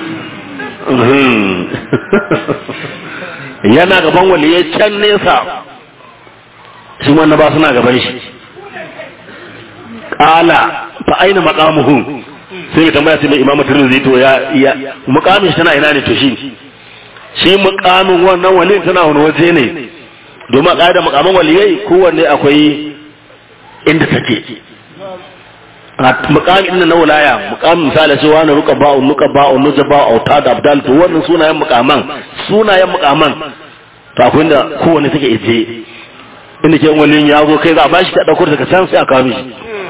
C: yana gaban waliyai can nesa shi ma annaba suna gaban shi qala fa aina maqamuhu sai mai tambaya sai mai imamu tirmidhi to ya ya mukamin shi tana ina ne to shi shi mukamin wannan wali tana wani waje ne domin a ƙa'ida mukamin waliyai kowanne akwai inda take a mukamin na wilaya mukamin misali sai wani ruka ba'u nuka ba'u nuja ba'u auta da abdal to wannan sunayen mukaman sunayen mukaman to akwai inda kowanne take ije inda ke waliyin ya zo kai za a bashi ta ɗaukar daga can sai a kawo mishi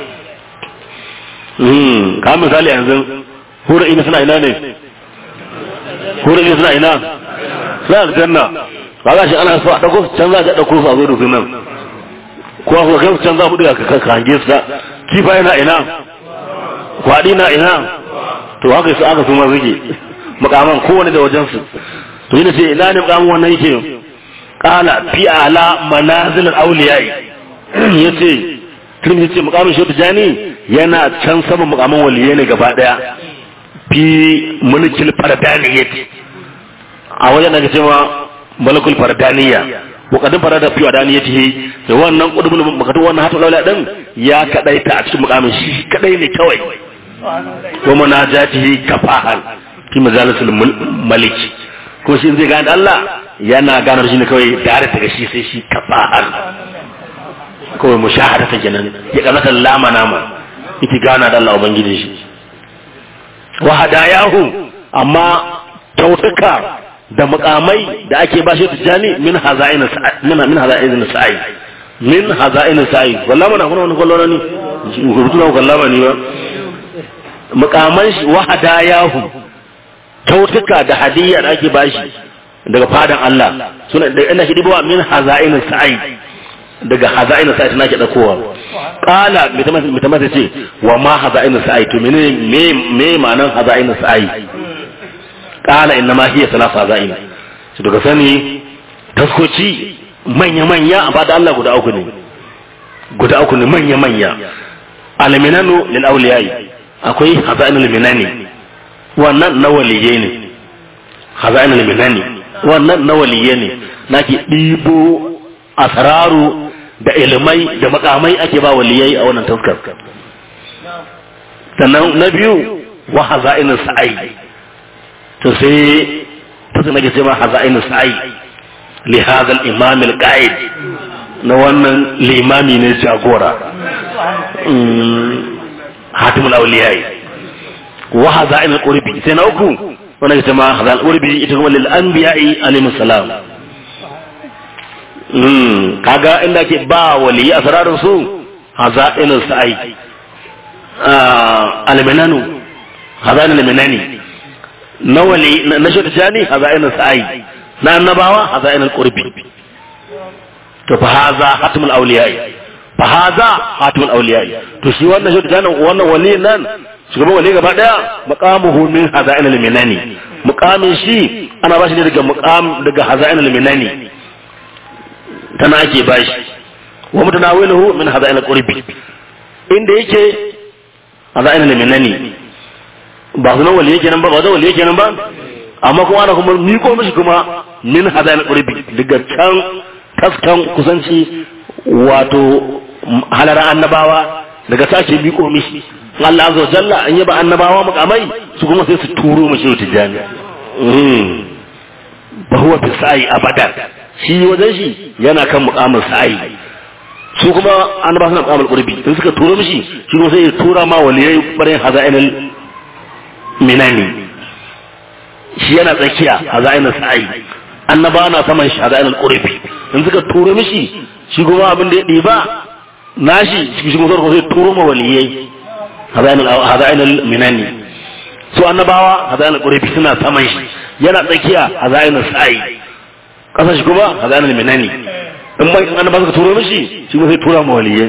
C: ka misali yanzu hura ina suna ina ne hura ina suna ina suna aljanna ba za shi ana so a ɗauko can za a ɗauko su a zo da su nan ko a kai can za mu ɗiga ka hange su da kifa yana ina kwaɗi na ina to haka su aka suma suke makaman kowane da wajensu to yana ce ina ne makaman wannan yake kala fi ala manazilin auliyai ya ce turmi ce mukamin shi tijani yana can saman mukamin waliyai ne gaba daya fi mulkil fardaniyat a wajen da cewa mulkul fardaniya wakadin farada fi wadaniyatihi da wannan kudubul makatu wannan hatu laula din ya kadaita a cikin mukamin shi kadai ne kawai wa munajatihi kafahan fi majalisul maliki ko shi zai gane Allah yana ganar shi ne kawai da daga shi sai shi kafahan kawai mushahada ta kenan ya kamata lama nama yake gana da Allah ubangiji shi wa hadayahu amma kyautuka da mukamai da ake ba shi tijani min hazain min min hazain sa'i min hazain sa'i wallahi mana kuna wani kallon ne rubutu na kallama ne ba mukaman shi wa hadayahu kyautuka da hadiyya da ake ba shi daga fadan Allah suna da ina shi dibawa min haza'in sa'i daga haza'in sa'i tana ke dakowa qala mitamata ce wa ma haza'in sa'i to menene me me ma'anan haza'in sa'i qala inna ma hiya salasa haza'in to daga sani taskoci manya manya a bada Allah guda uku ne guda uku ne manya manya alminanu lil awliyai akwai haza'inul minani wannan na waliyai ne haza'inul minani wannan na waliyai ne nake ɗibo asraru da ilimai da makamai ake ba waliyai a wannan taskar sannan na biyu wa haza'inul sa'i to sai ta nake ce ma haza'inul sa'i li hadha al-imam al-qa'id na wannan limami ne jagora hatimul awliyai wa haza'in al-qurbi sai na uku wannan ita ma haza'in al-qurbi ita kuma lil anbiya'i alayhi salam mm kaga inda ke ba wali asrarin su haza'in al-sa'i al-minanu haza'in al-minani na wali na shi tani haza'in al-sa'i na annabawa haza'in al-qurbi to fa haza hatimul awliyai fa haza hatimul awliyai to shi wannan shi da wannan wali nan shugaban wali gaba daya maqamuhu min hazain al-minani muqamin shi ana bashi ne daga muqam daga hazain al-minani tana ake bashi wa mutanawiluhu min hazain al-qurbi inda yake hazain al-minani ba sunan wali yake nan ba ba da wali yake nan ba amma kuma ana kuma miko mishi kuma min hazain al-qurbi daga can taskan kusanci wato halar annabawa daga sake biko mishi Allah azza wa jalla an yaba annabawa mukamai su kuma sai su turo mishi tijani ba huwa fi sa'i abadan shi wajen shi yana kan mukamin sa'i su kuma annabawa suna mukamin qurbi sai suka turo mishi shi kuma sai ya tura ma waliyai barin hazainal minani shi yana tsakiya hazainal sa'i annabawa na saman shi hazainal qurbi in suka turo mishi shi kuma abin da ya ɗiba nashi shi kuma zai turo ma waliyai hazainul minani su annabawa hazainul qurbi suna saman shi yana tsakiya hazainul sa'i kasa shi kuma hazainul minani in ba in annabawa suka turo mishi shi kuma zai tura ma waliyai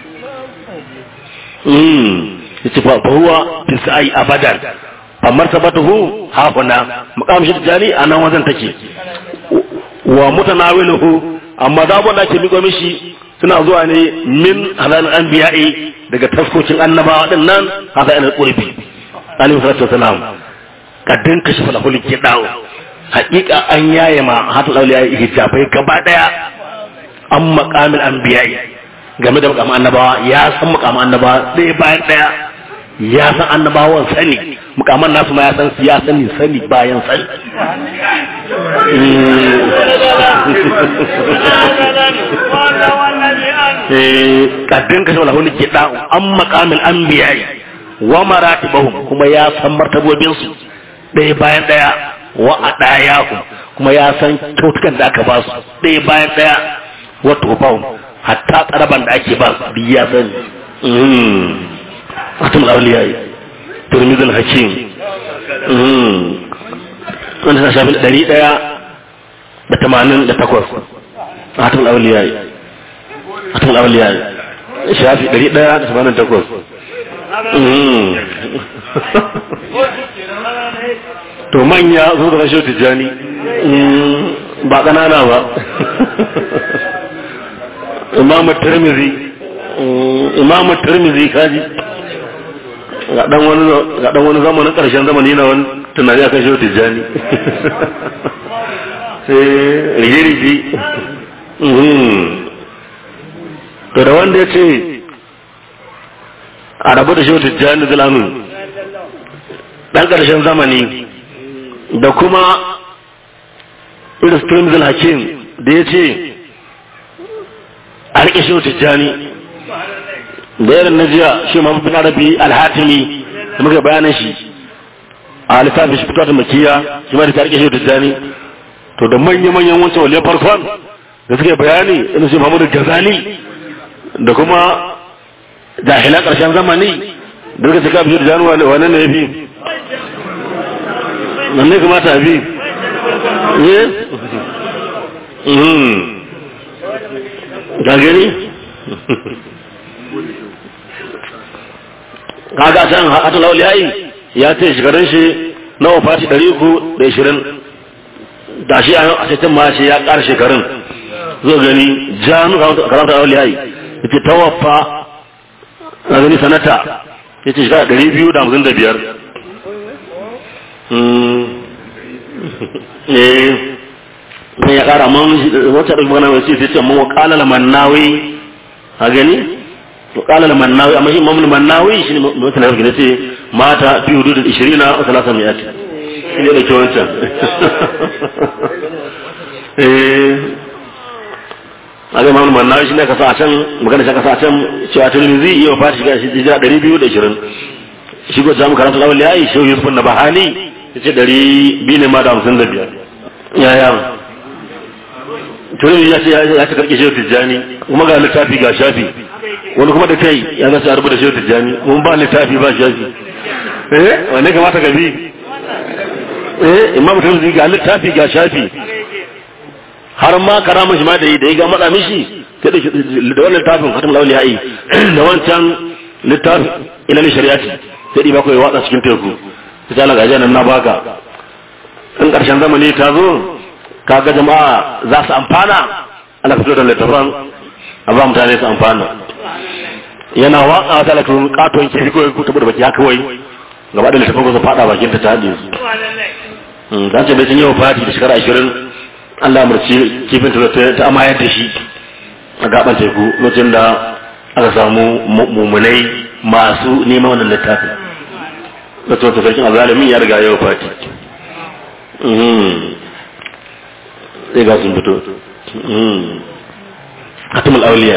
C: mm yace fa huwa fi sa'i abadan fa martabatuhu hafuna maqam shi jani anan wajen take wa mutanawiluhu amma da abun da ake miƙo mishi suna zuwa ne min halal anbiya'i daga taskocin annabawa din nan haka ina qurbi alayhi salatu wasalam kaddin kashi falahul kidawo haƙiƙa an yaye ma hatul awliya hijabai gaba daya an maqamil anbiya'i game da maqamin annabawa ya san maqamin annabawa ɗaya bayan ɗaya ya san annabawan sani mukaman nasu ma ya san su ya sani sani bayan sani kaddin kashe wala wani ke da an makamin an biyayi wa maratibahum kuma ya san martabobin su ɗaya bayan ɗaya wa a ɗaya kuma ya san kyautukan da aka ba su ɗaya bayan ɗaya wa tofahum hatta tsaraban da ake ba su duk ya sani ختم الأولياء ترمذ الحكيم wanda ta shafi ɗari ɗaya da tamanin da takwas a hatin auliya hatin auliya shafi ɗari ɗaya da tamanin da takwas to manya zo da rashin tijjani ba ƙanana ba imamu tirmizi imamu tirmizi kaji ga dan wani ga dan wani zamanin karshen zamani na wani tunani akan shi tijjani sai rige-rige to da wanda ya ce a rabu da shi tijjani zulamin dan karshen zamani da kuma iris trimzil hakim da ya ce a rike shi tijjani da yaran na jiya shi ma bin arabi alhatimi da muka bayanan shi a littafin shi fito da makiya shi ma da ta rike shi da jani to da manya-manyan wancan waliyar farkon da suke bayani ina shi Muhammadu Gazali da kuma jahilan ƙarshen zamani da suka cika bishir jani wane ne ya fi nan ne kamata a fi eh mm ga gani kaga can hata lauli yayi ya ce shekarun shi na wafati ɗari uku da ishirin da shi a cikin ma shi ya ƙara shekarun zo gani janu karanta lauli yayi ya ce ta wafa na gani sanata ya ce shekara ɗari biyu da hamsin da biyar eh ya ƙara man wata ɗauki magana mai sai ce man wakala mannawi a gani وقال المناوي أما شيء ممن المناوي شنو مثلا يقول لك مات في حدود العشرين أو ثلاثمائة شنو ده كمان كان aga mamu manna shi ne ka sa can magana shi ka sa can cewa tirmizi yau fa shiga shi hijira 220 shi go jamu karanta lawal yayi shi Yusuf na bahani yace 200 ne ma da 55 ya ya tirmizi ya ce ya ce karke shi tijani kuma ga littafi ga shafi wani kuma da kai ya zasa a rubuta shi tijjani mun ba littafi ba shafi eh wanne kamata ka bi eh imam mutum zai ga littafi ga shafi har ma karama shi ma da yi da ya ga matsa mishi sai da wannan littafin khatam lawli yayi da wancan littafi ilal shari'ati sai di bakwai watsa cikin teku ta tala ga nan na baka in karshen zamani ta zo kaga jama'a za su amfana ana fito da littafan a ba mutane su amfana yana waka ta lakon katon kifi kawai ko tabbata baki haka wai gaba da littafin ko su fada bakin ta ta hade su dan ce bai sun yau fati da shekara 20 Allah murci kifin ta ta amayar da shi a gaban teku lokacin da aka samu mummunai masu neman wannan littafin lokacin ta sarkin azalimin ya riga yau fati sai ga sun fito hatimul auliya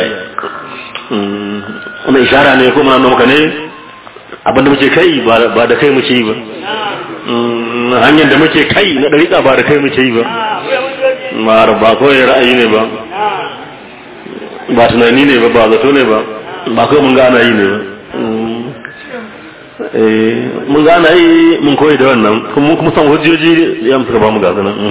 C: wani ishara ne ko muna maka ne abinda muke kai ba da kai muke yi ba hanyar da muke kai na ɗariƙa ba da kai muke yi ba mara ba kawai ra'ayi ne ba ba tunani ne ba ba zato ne ba ba kawai mun gana yi ne ba mun gana yi mun koyi da wannan kuma kuma san hujjoji ya musu ba mu gasa nan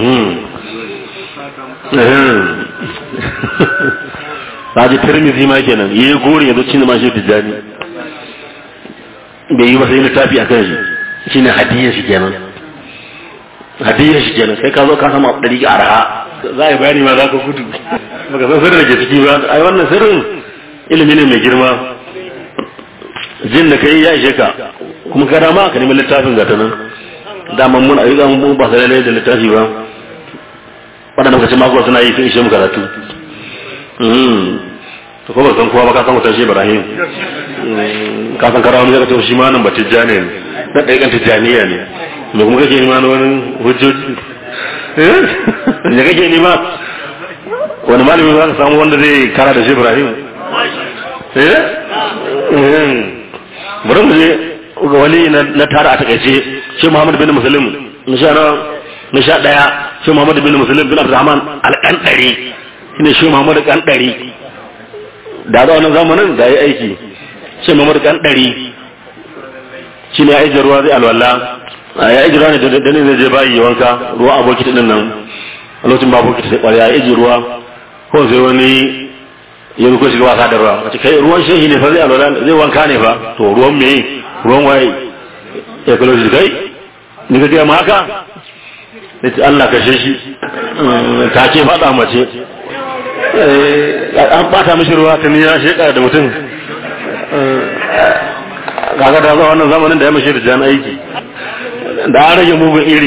C: Raji Tirmidhi ma kenan yayi gori yanzu cin ma shi tijani bai yi ba sai littafi akan shi shine hadiyar shi kenan hadiyar shi kenan kai ka zo ka sama dari ga arha za a bayani ma za ka gudu baka san sirrin da ke ciki ba ai wannan sirrin ilimi ne mai girma jin da kai ya ishe ka kuma ka dama ka nemi littafin gata nan daman mun ayyuka mun ba sai da littafi ba waɗanda muka ce mako suna yi sun ishe mu karatu to ko ba san kowa ba ka san wutar shi Ibrahim ka san karawa ne ka ce shi ma nan ba tijjani ne da ɗaya kan tijjaniya ne me kuma kake nima na wani hujjoji eh ne kake nima wani malami za ka samu wanda zai kara da shi Ibrahim eh bari mu je ga wali na tara a takaice shi Muhammad bin Muslim na sha na sha daya shi Muhammad bin Muslim bin Abdurrahman al-Qandari shine shi Muhammad Qandari da za wannan zamanin da ya aiki shi Muhammad Qandari shine ya aiki ruwa zai alwala ya aiki ruwa ne da ne zai je bayi wanka ruwa aboki din nan a lokacin ba aboki sai kwariya ya aiki ruwa ko sai wani ya ko shiga wasa da ruwa wace kai ruwan shehi ne fa zai alwala zai wanka ne fa to ruwan me ruwan waye ya kallo shi kai ni ka gaya ma haka yace Allah kashe shi ta ke faɗa mace an bata mishi ruwa ta ya sheka da mutum kaga da zuwa wannan zamanin da ya mashi da jan aiki da an rage mugun iri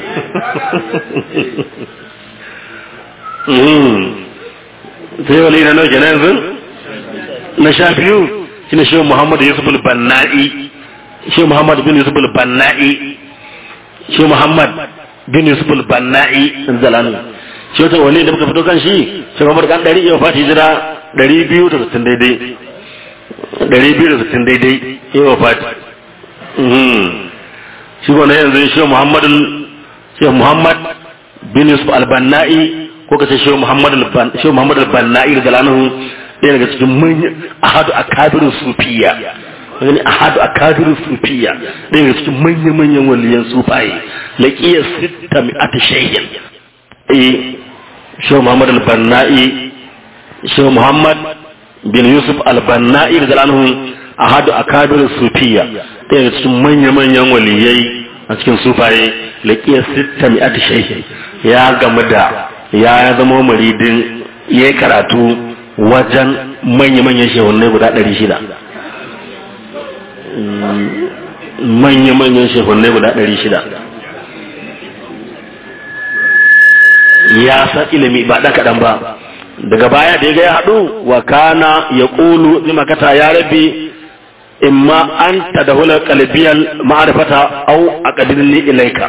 C: sai wali na nauke na yanzu na sha biyu shi ne shehu muhammadu yusuf al-banna'i shehu muhammad bin yusuf al-banna'i shehu muhammad bin yusuf al-banna'i zalanu shi wata wali da muka fito kan shi shi muhammad kan ɗari iya fati jira ɗari biyu da sittin daidai ɗari biyu da sittin daidai iya fati shi ko na yanzu shehu muhammad shehu muhammad bin yusuf al-banna'i ko kace shehu muhammad shehu muhammad al-banna'i da zalanu ɗaya daga cikin manyan ahadu akabirin sufiya wani ahadu akabirin sufiya ɗaya daga cikin manyan manyan waliyan sufaye laqiya sitta mi'at shay'in shehu muhammad al-banna'i shehu muhammad bin yusuf al-banna'i da zalanhu ahadu akabir sufiya ɗaya daga cikin manya-manyan waliyai a cikin sufaye laƙiyar sitta mi'at shehi ya gamu da ya zama muridin ya yi karatu wajen manya-manyan shehunai guda ɗari shida manya-manyan shehunai guda ɗari shida ya san ilimi ba ɗan kaɗan ba daga baya da ya ga ya haɗu wa kana ya ƙulu makata ya rabe imma an ta da hular kalbiyar ma'arifata au a ƙadirin ilaika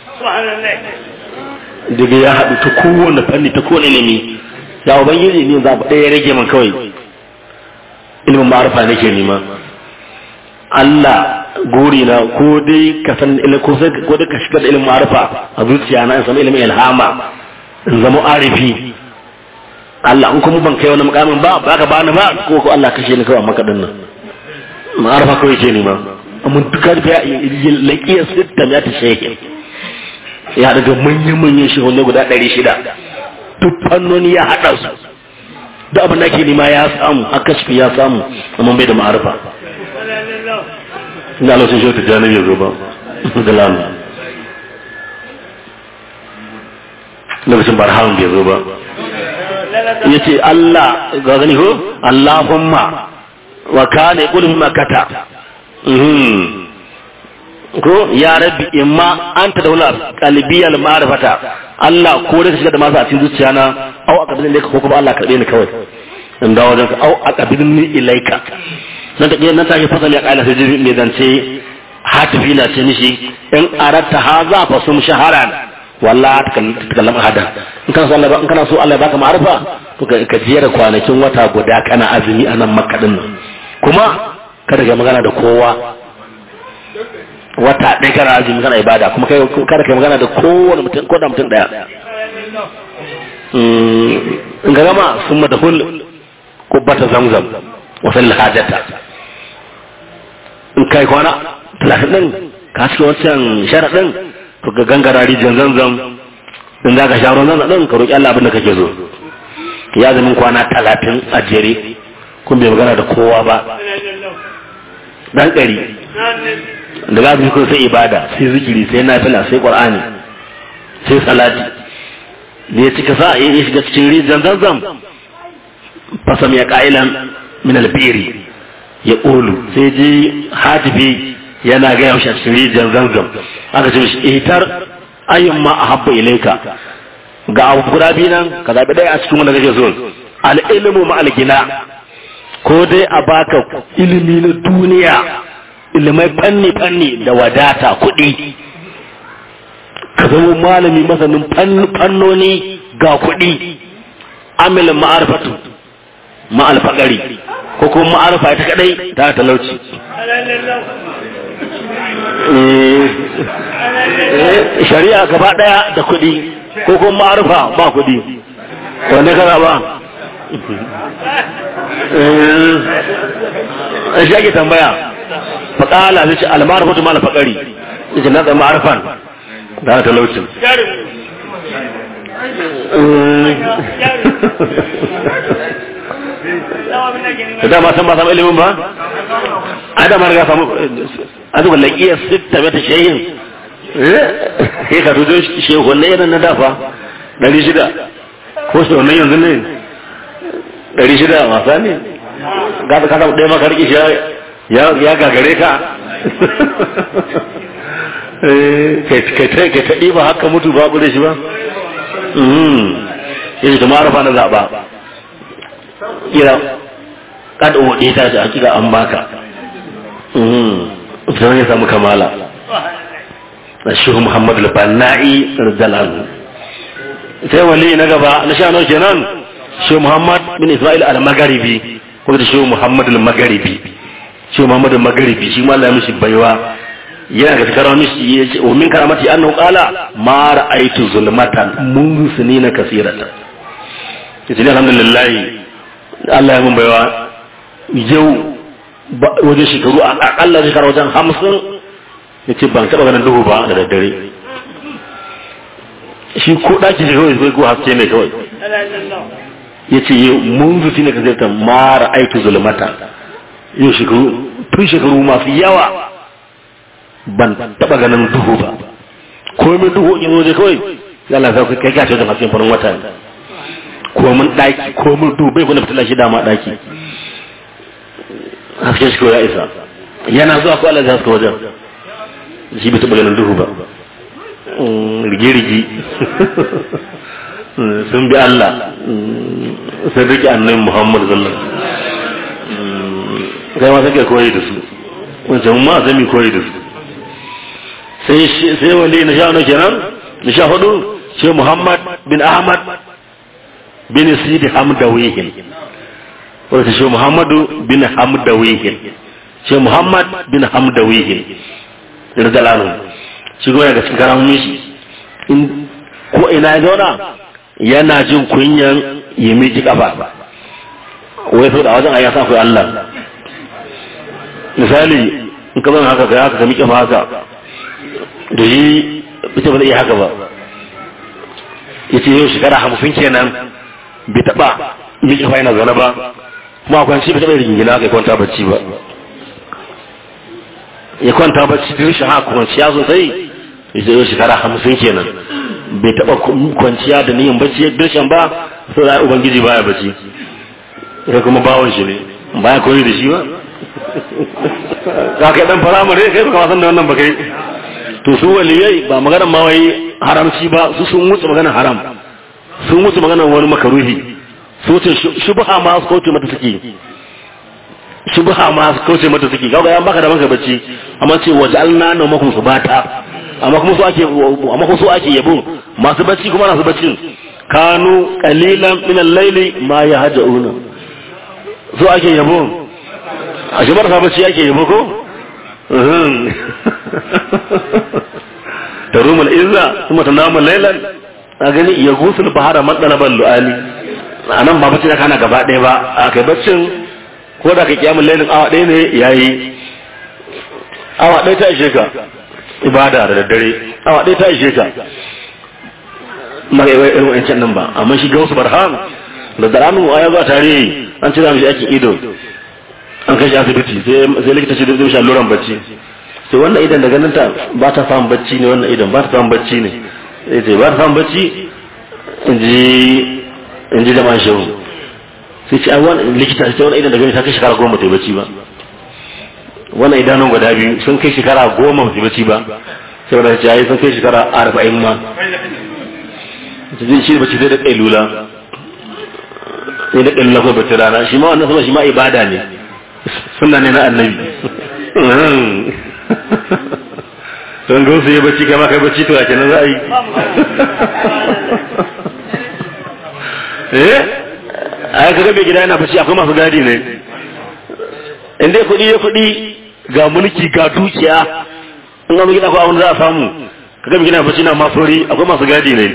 C: daga ya haɗu ta kowane fanni ta kowane ilimi ya ubangiji ne za ɗaya rage man kawai ilimin ma'arifa nake nema Allah gori na ko dai ka san ko sai ko dai ka shiga da ilimin ma'arifa a zuciya na in samu ilimin ilhama in zama arifi Allah in kuma ban kai wani mukamin ba ba ka bani ba ko ko Allah kashe ni kawai maka dinnan ma'arifa kawai ke nema amma duka da ya laƙiya sitta ya ta shekin ya daga manyan-manyan shehunne guda ɗari shida duk fannoni ya haɗa su duk abin da ke nema ya samu haka shi ya samu amma bai da ma'arifa ina lokacin shi ta janar ya zo ba da lamu lokacin barhamun bai zo ba ya ce Allah ga gani ko Allahumma wa kana yaqulu makata ko ya rabbi imma anta daula qalbiyal ma'rifata Allah ko da shiga da masu a cikin zuciya na au a kabilin da ko kuma Allah karbe ni kawai in dawo wajen au a kabilin ni ilaika nan ta nan ta yi fasali a kaila sai jibi mai zance hatifi na ce mishi in aratta haza fa sum shaharan wallahi ta kallam hada in kana so Allah in kana so Allah ya baka ma'arifa to ka jera kwanakin wata guda kana azumi a nan makka din nan kuma kada ka magana da kowa wata ɗaya kana azumi kana ibada kuma kai kada kai magana da kowane mutum ko da mutum ɗaya in ga gama sun madahul kubbata zamzam wa fil hajata in kai kwana talatin ɗin ka cikin wancan sharaɗin to ga gangara rijiyar zamzam in za ka sha ruwan zamzam ɗin ka roƙi Allah abin da kake so ya zamin kwana talatin a jere kun bai magana da kowa ba dan ɗari da za su sai ibada sai zikiri sai nafila sai qur'ani sai salati da ya cika sa ya shiga cikin rijiyar zanzam fasam ya ka'ilan min albiri ya ƙolu sai ji hatifi yana gaya mashi a cikin rijiyar zanzam aka ce mishi itar ayyun ma a habba ilaika ga abu guda biyu nan ka zaɓi ɗaya a cikin wanda kake so al'ilmu ma algina ko dai a baka ilimi na duniya ilimai fanni-fanni da wadata kuɗi ka zama malami masanin fannoni ga kuɗi amilin ma'arfatu ma'alfaƙari ko kuma ma'arfa ita kaɗai ta talauci shari'a gaba ɗaya da kuɗi ko kuma ma'arfa ba kuɗi wanda ka ba shi ake tambaya faƙala zai ce almarfatu ma alfaƙari zai ce na tsaye ma'arfan da talaucin da dama san ba samu ilimin ba a dama riga samu a zuwa laƙiyar sitta mata shayin ya ka tuzo shehu na yanar na dafa ɗari shida ko shi wannan yanzu ne ɗari shida wasa ne gasa kasa ɗaya maka rikishi ya gagare ka ka ta ɗiba haka mutu ba da shi ba yanzu ta marafa na zaɓa kira kada waɗe ta shi hakika an baka sai ya samu kamala na shehu muhammad al-banna'i radiyallahu sai wali na gaba na sha nawa kenan shehu muhammad bin isma'il al-magharibi ko da shehu muhammad al-magharibi shehu muhammad al-magharibi shi ma Allah ya mishi baiwa yana ga takarar mishi ya ce wa min karamati annahu qala ma ra'aytu zulmatan mun sunina kasiratan yace alhamdulillah Allah ya mun baiwa yau wajen shekaru a akalla shekaru wajen hamsin ya ce ban taɓa ganin duhu ba da daddare shi ko ɗaki shi kawai zai ko haske ne kawai ya ce mun zuci ne ka zai ta mara aiki zulmata yau shekaru tun shekaru masu yawa ban taɓa ganin duhu ba ko mai duhu in zo kawai ya Allah sai kai gashi wajen hasken farin wata ne ko mun ɗaki ko mun duhu bai kuna fitila shi dama ɗaki haske shi kawai ya isa yana zuwa ko Allah ya haska wajen shi bai taɓa ganin duhu ba rigi-rigi sun bi Allah sun rike annabi Muhammad sallallahu kai ma sai koyi da su wancan ma zami koyi da su sai sai wali na sha kenan na sha hudu shi Muhammad bin Ahmad bin Sidi Hamdawihin wanda shi Muhammadu bin Hamdawihin shi Muhammad bin Hamdawihin radiyallahu shi goya ga cikin karamin shi in ko ina ya zauna yana jin kunyan ya miji kafa wai sau da wajen ayyasa akwai Allah misali in ka zama haka ka haka ka miƙe ma haka da yi ita ba zai iya haka ba ya ce yau shekara hamsin kenan bai taɓa miƙe fa yana zaune ba kuma akwai shi bai taɓa rigingina haka ya kwanta bacci ba ya kwanta bacci da rashin haka kwanciya sosai ya ce yau shekara hamsin kenan bai taɓa kwanciya da niyan bacci ya dirshan ba sau da ubangiji baya bacci sai kuma bawon shi ne baya koyi da shi ba ka kai dan firamare kai baka wasan da wannan ba kai to su waliyai ba maganar ma wai haramci ba su sun wuce maganar haram sun wuce maganar wani makaruhi su wuce shubha ma su kauce mata suke shubha ma su kauce mata suke kaga yan baka da maka bacci amma ce waj'alna nawmakum subata amma kuma su ake amma kuma su ake yabo masu bacci kuma nasu baccin kanu qalilan min al-layli ma yahjauna su ake yabo a shi marasa bacci ake yabo ko tarumul izza kuma tanamu laylan a gani ya gusul bahara madalaban lu'ali anan ba bacci kana gaba ɗaya ba a kai baccin ko da ka kiyamun lailin awa ɗaya ne yayi awa ɗaya ta ishe ka ibada da daddare awa ɗaya ta ishe ka mara irin wancan nan ba amma shi gausu barham da daranu a yanzu a tarihi an ci mishi aikin ido an kai shi asibiti sai likita shi zai sha luran bacci sai wannan idan da ganin ta ba ta samun bacci ne wannan idan ba ta samun bacci ne sai ce ba ta samun bacci in ji in ji jama'an shehu sai ce ai wannan likita sai wannan idan da ganin ta kai shekara goma ta yi bacci ba wannan idanun guda biyu sun kai shekara goma ba su bacci ba sai wanda ce ai sun kai shekara arba'in ma zai shi bacci sai da kailula sai da kailula ko bacci rana shi ma wannan sama shi ma ibada ne sunna ne na annabi don ga wasu ya bacci kama kai bacci to a kenan za a yi eh a yi kaga mai gida yana bacci akwai masu gadi ne in dai kuɗi ya kuɗi ga mulki ga dukiya in ga gida ko abin za a samu kaga mai gida bacci na masori akwai masu gadi ne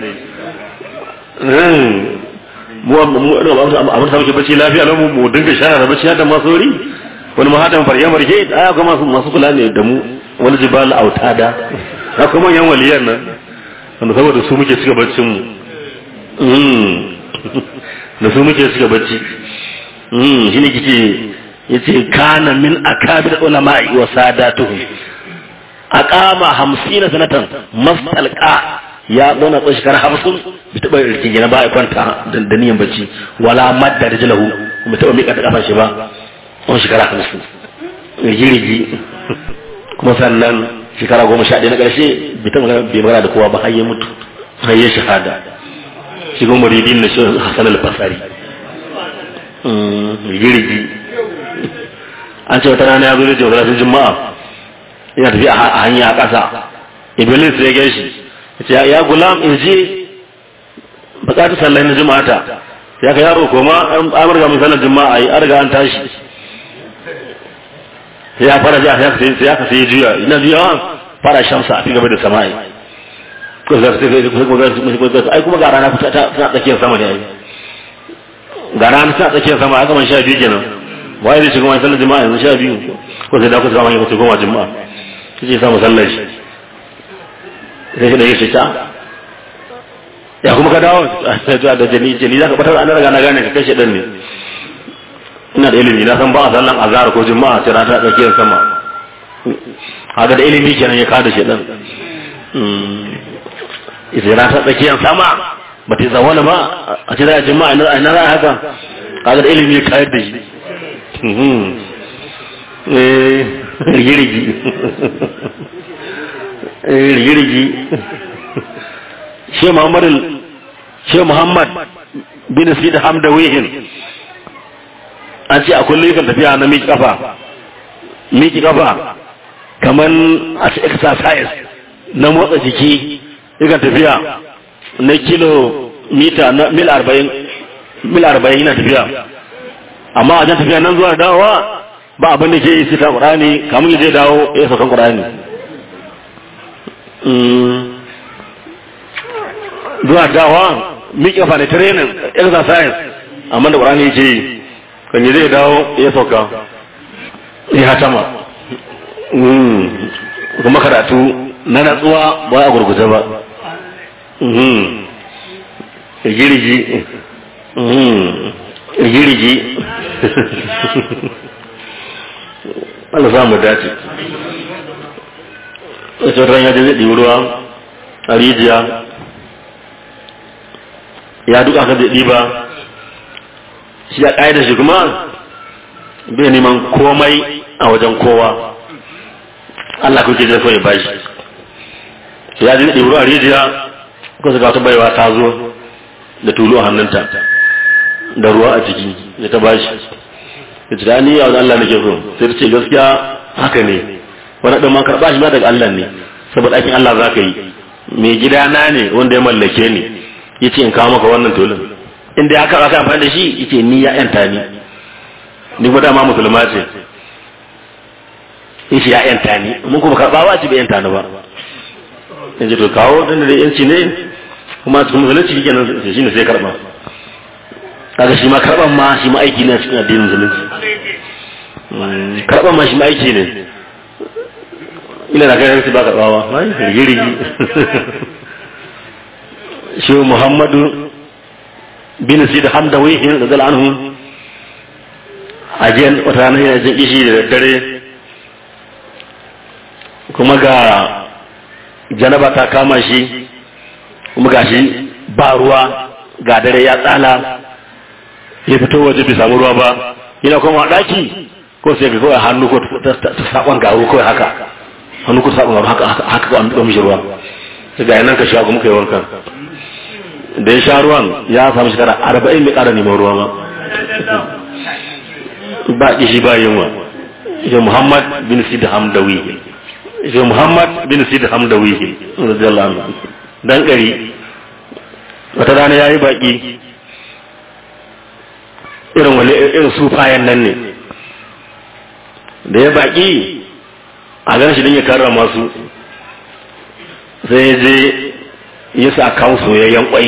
C: mu abin sa muke bacci lafiya lau mu dinga shara da bacci da masori wani mahatan farye marke ai akwai masu masu kula ne da mu wani jibal autada akwai manyan waliyan nan wanda saboda su muke cika baccin mu da su muke cika bacci shi ne kike yace kana min akabir ulama'i wa sadatuhum aqama 50 sanatan mastalqa ya zauna tsawon shekara hamsin bai taɓa rikin gina ba ya kwanta da niyan bacci wala madda da jilahu bai taɓa miƙa ta ƙafa shi ba tsawon shekara hamsin rigi-rigi kuma sannan shekara goma sha ɗaya na ƙarshe bai taɓa bai magana da kowa ba har ya mutu har ya shahada shi kuma muridin na shi hasan al-basari rigi-rigi an ce wata rana ya zo da jawar juma'a yana tafiya a hanya a ƙasa iblis ya gaishe ya ya gulam in je bukatu sallai na juma'ata ya ka yaro koma an amurga mun sallar juma'a yi arga an tashi sai ya fara jiya sai ya ka sai juya ina juya fara shamsa a gaba da sama'i ko za su sai ai kuma ga rana kusa ta tsakiyar sama ne ai ga rana ta tsakiyar sama aka man sha biyu kenan wai zai shiga wani sallar juma'a yanzu sha biyu ko sai da ku sama ya goma juma'a sai ya samu sallar shi sai shi da ya ta ya kuma ka dawo da jani jani za ka batar an riga na gane ka kashe dan ne ina da ilimi na san ba a sallan azhar ko juma'a sai rana ta tsakiyar sama haka da ilimi kenan ya kada shi dan sai rana ta tsakiyar sama ba ta zawala ba a ce za a juma'a ina za a haka kaga da ilimi ya kayar da shi rigirigi rigirigi shi muhammad shi muhammad bin sid hamda wihin an ce a kullum yakan tafiya na miki kafa miki kafa kaman a ce exercise na motsa jiki yakan tafiya na kilo mita na mil arba'in mil arba'in yana tafiya amma a jan tafiya nan zuwa dawowa ba abin da ke yi sita ƙurani kamun ya je dawo ya saukan ƙurani zuwa dawowa miƙe fa ne training exercise amma da ƙurani ke yi kan yi zai dawo ya sauka ya hatama kuma karatu na natsuwa ba a gurguje ba girgi girgi Allah za mu dace wacce ran ya je zai ɗibi ruwa a rijiya ya duka ka zai ɗiba shi ya ƙa'ida shi kuma bai neman komai a wajen kowa Allah kuke zai so ya bashi ya je ɗibi ruwa a rijiya ko su wata baiwa ta zo da tulu a hannunta da ruwa a ciki da ta bashi da ta ni a Allah nake so sai ta ce gaskiya haka ne wani ɗan ma karɓa shi ma daga Allah ne saboda aikin Allah za ka yi mai gida na ne wanda ya mallake ni ya ce in kawo maka wannan tulun inda ya karɓa ka amfani da shi ya ce ni ya yanta ni ni kuma dama musulma ce ya ce ya yanta ni mun kuma karɓa ba ci bai yanta ni ba in ce to kawo ɗan da yanci ne kuma cikin musulunci kenan shi ne sai karɓa kaga shi ma karban ma shi ma aiki ne a cikin addinin musulunci karban ma shi ma aiki ne ina da kai ba karbawa ai rigirigi shi muhammadu bin sid hamdawi da zal anhu ajiyan wata ranar yana jin ishi da daddare kuma ga janaba ta kama shi kuma ga shi ba ruwa ga dare ya tsala ya fito waje bai samu ruwa ba yana kuma daki ko sai ga kawai hannu ko ta sakon garu kawai haka hannu ko sakon garu haka haka ko an duba mishi ruwa sai ga nan ka sha kuma kai wankan da ya sha ruwan ya samu shekara arba'in mai ƙara neman ruwa ba ba kishi ba yunwa ya muhammad bin sid hamdawi ya muhammad bin sid hamdawi radiyallahu anhu dan kari wata rana yayi baki irin wale irin sufayen nan ne da ya baki a gan shi don ya karrama su sai ya je ya sa kan soyayyen kwai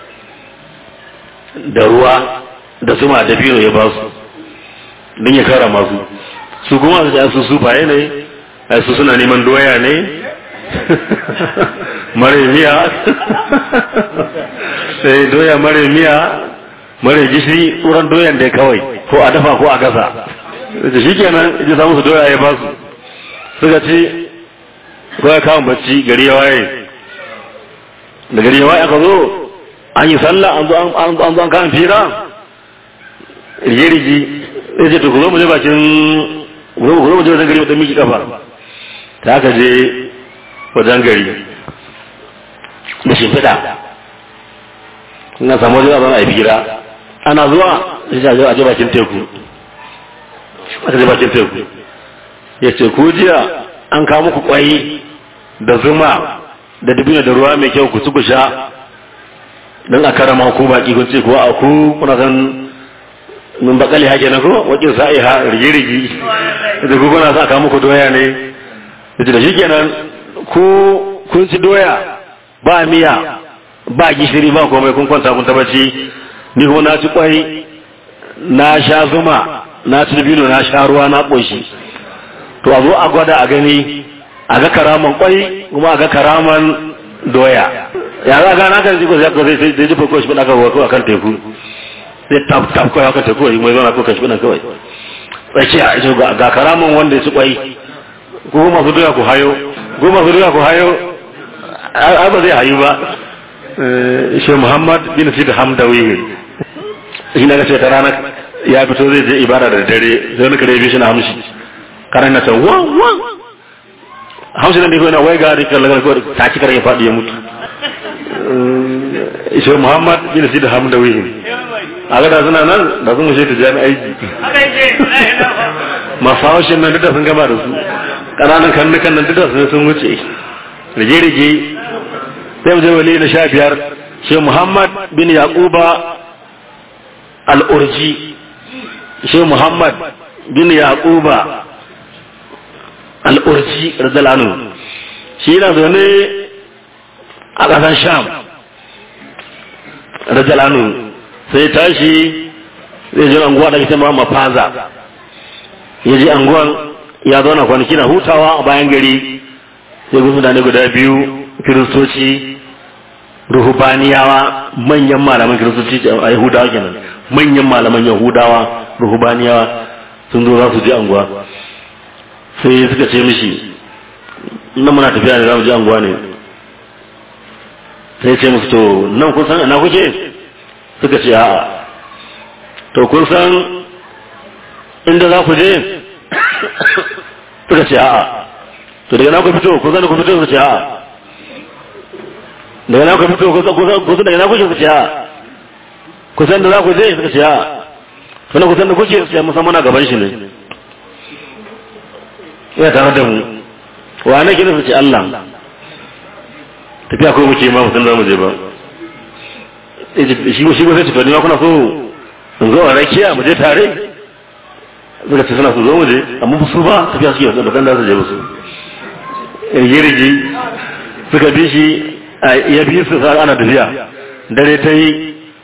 C: da ruwa da zuma da biyu ya ba su don ya karrama su su kuma su su sufaye ne a su suna neman doya ne mare miya sai doya mare miya mare gishiri tsoron doyan da kawai ko a dafa ko a gasa da shi kenan ji samu su doya ya ba su suka ci ko ya kawo bacci gari ya waye da gari ya waye aka zo an yi sallah an zo an zo an kawo fira rige-rige sai ce to ku zo mu je bakin ku zo mu je wajen gari wata miki kafa ta aka je wajen gari da shimfiɗa na samu wajen abin a fira ana zuwa sai a je bakin teku aka je bakin teku ya ce ku jiya an kawo muku kwai da zuma da dubina da ruwa mai kyau ku ci ku sha don a karama ku baki kun ce kuwa a ku kuna san min bakali hake na ko wakin sa'i ha rigi-rigi da ku kuna sa kawo muku doya ne da da shi kenan ku kun ci doya ba miya ba gishiri ba komai kun kwanta kun tabbaci ni kuma na ci kwai na sha zuma na ci dabino na sha ruwa na ƙoshi to a zo a gwada a gani a ga karaman kwai kuma a ga karaman doya ya za gana kan ji ko sai ko sai sai ji ko shi bada ka ko akan teku sai tap tap ko akan teku mai zama ko kashi bada kawai tsakiya ita ga ga karaman wanda ya ci kwai ko masu duka ku hayo ko masu duka ku hayo ai ba zai hayu ba shi Muhammad bin Sid Hamdawi shi na ce ta rana ya fito zai je ibada da dare sai wani kare bi shi na hamshi karan na ta wa wa hamshi nan da ko na wai ga rikan lagar ko ta ci kare ya fadi ya mutu shi Muhammad bin Sid Hamdawi a ga da suna nan da sun mushe ta jami aiki masu haushin nan duka sun gama da su ƙananan kannukan nan duka sun wuce rige-rige sai mu je wali na sha biyar shi Muhammad bin Yaquba al-Urji shi Muhammad bin Yaquba al-Urji radiyallahu shi yana zaune a ƙasar Sham radiyallahu sai tashi zai je anguwa da ita ma faza ya je anguwan ya zauna kwanaki na hutawa a bayan gari sai gusu da guda biyu kiristoci ruhubaniyawa manyan malaman kiristoci a yahudawa kenan manyan malaman yahudawa ruhubaniyawa sun zo za su je anguwa sai suka ce mishi nan muna tafiya ne za mu je anguwa ne sai ce musu to nan kun san ina kuke suka ce a'a to kun san inda za ku je suka ce a'a to daga na ku fito kun san ku fito suka ce a'a daga na ku fito kun san daga na kuke suka ce a'a kun san da za ku je suka ce a'a to na kun san da kuke suka ce musamman na gaban shi ne ina tare da mu wa ne kina su ce Allah tafiya ko muke ma musan za mu je ba shi shi ko sai tafi ma kuna so in zo a rakiya mu je tare suka ce suna so zo mu je amma su ba tafiya suke da kan da su je musu rigirigi suka bi shi ya bi su sa ana tafiya dare ta yi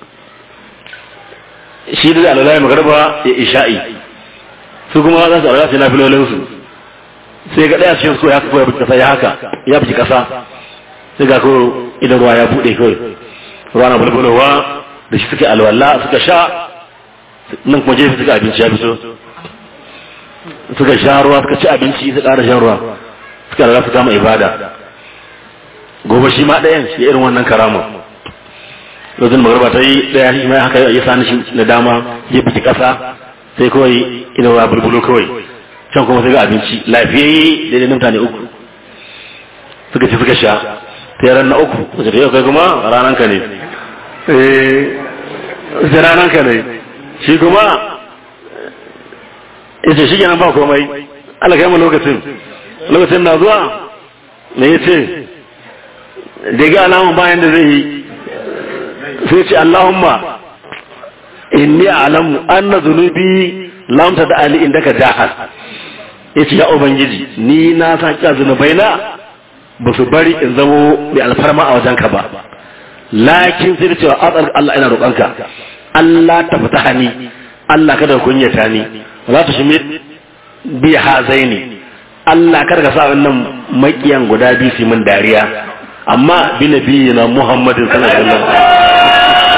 C: shi da alalai magarba ya isha'i su kuma za su aura su na filolinsu sai ga ɗaya cikin su ya kafa ya bi kasa ya haka ya bi kasa sai ga ko idan ruwa ya buɗe kawai ruwa na bulbulowa da shi suke alwala suka sha nan kuma jefi suka abinci ya fito suka sha ruwa suka ci abinci su ƙara shan ruwa suka lalata su kama ibada gobe shi ma ɗayan shi irin wannan karama lokacin magarba ta yi ɗaya shi ma haka ya sani shi na dama ya biki ƙasa sai kawai idan ruwa bulbulo kawai can kuma sai ga abinci lafiyayye daidai na mutane uku suka ci suka sha sai ran na uku wace da yau kai kuma ranan ka ne eh ranan ka ne shi kuma yace shi kenan ba komai Allah kai mu lokacin lokacin na zuwa me yace da ga alamun bayan da zai yi sai ce Allahumma inni a'lamu anna dhunubi lam tada ali indaka jahal yace ya ubangiji ni na san kiya zunubai na ba su bari in zamo mai alfarma a wajenka ba lakin sai da cewa azar Allah ina roƙonka Allah ta fita hani Allah kada kunyata ni za ta shimi bi hazaini Allah kada ka sa wannan makiyan guda biyu su min dariya amma bi nabiyina Muhammadin sallallahu alaihi wasallam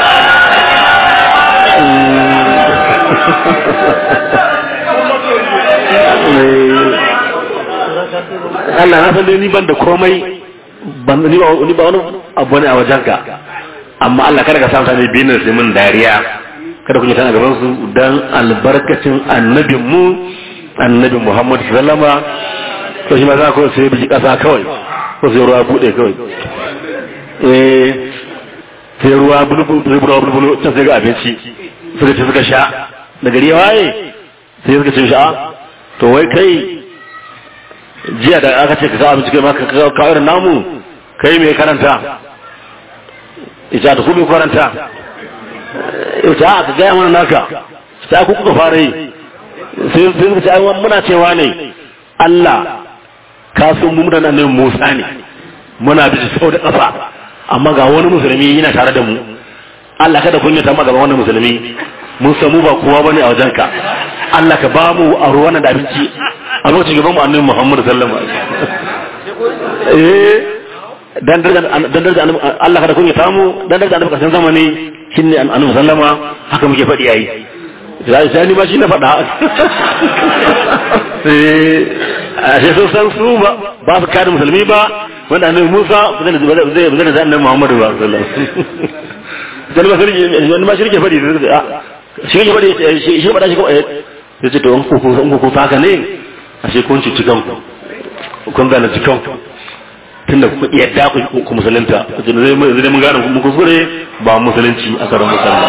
C: Allah na san dai ni ban da komai ban ni ba ni ba wani abu ne a wajenka amma Allah kada ka sa mutane biyu ne sai mun dariya kada ku yi tana gaban su dan albarkacin annabin mu annabi Muhammad sallama to shi ma za ku sai biji kasa kawai ko sai ruwa bude kawai eh sai ruwa bulbul ruwa bulbul ta sai ga abinci suka ci suka sha da gari ya waye sai suka ci sha to wai kai jiya da aka ce ka sa abinci kai ma ka kawo irin namu kai mai karanta ita da kuma karanta ita aka gaya mana naka ta ku kuka fara yi sai sai suka ce ai muna cewa ne Allah ka san mu da nan Musa ne muna bi sau da kafa amma ga wani musulmi yana tare da mu Allah kada kun yi ta gaban wani musulmi mun samu ba kowa bane a wajenka Allah ka ba mu a ruwan da abinci a lokacin gaban mu annabi Muhammad sallallahu alaihi wasallam eh dan daraja dan daraja Allah kada kun ya samu dan daraja annabi kasan zamani shine annabi sallama haka muke faɗi yayi sai sai ni ma shi na faɗa a sai sun san su ba ba su kare musulmi ba wanda annabi Musa zai zai zai zai annabi Muhammadu ba sallallahu alaihi wasallam wani ma shirke faɗi shi ke faɗi shi faɗa shi ko ya ce to in ku in ku haka ne a sai kun ci kanku kun gane cikin tunda ku yadda ku ku musulunta zai zai mun gane mun kuskure ba musulunci a karon musulma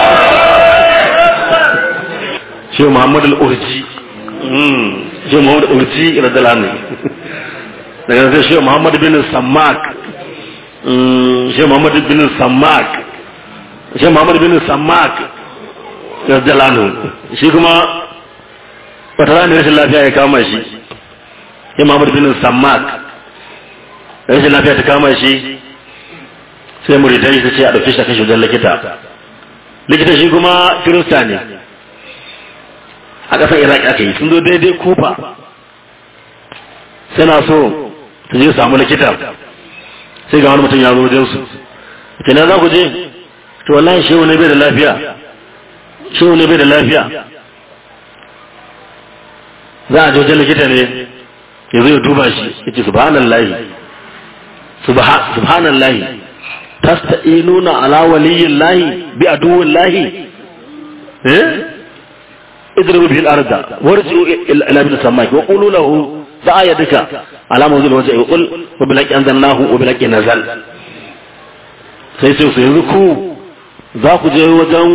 C: shi Muhammad al-Urji shi Muhammad al-Urji radiyallahu anhu daga sai shi Muhammad bin Sammak shi Muhammad bin Sammak shi Muhammad bin Sammak radiyallahu anhu shi kuma wata rana rashin lafiya ya kama shi shi Muhammad bin Sammak rashin lafiya ta kama shi sai muridan shi ce a ɗauke shi a kai shi wajen likita likita shi kuma kirista ne a ƙasar iraq aka yi sun zo daidai kufa suna so su je samu likita sai ga wani mutum ya zo wajen su ce na za ku je to wallahi shehu ne bai da lafiya shehu ne bai da lafiya za a je wajen likita ne ya zo ya duba shi ya ce subhanallahi subhanallahi tasta'inuna ala waliyillahi bi aduwillahi eh اضربوا به الارض وارجعوا الى ابن السماء وقولوا له دعا يدك على موضوع الوجه وقل وبلك انزلناه وبلك نزل sai sai su yanzu ku za ku je wajen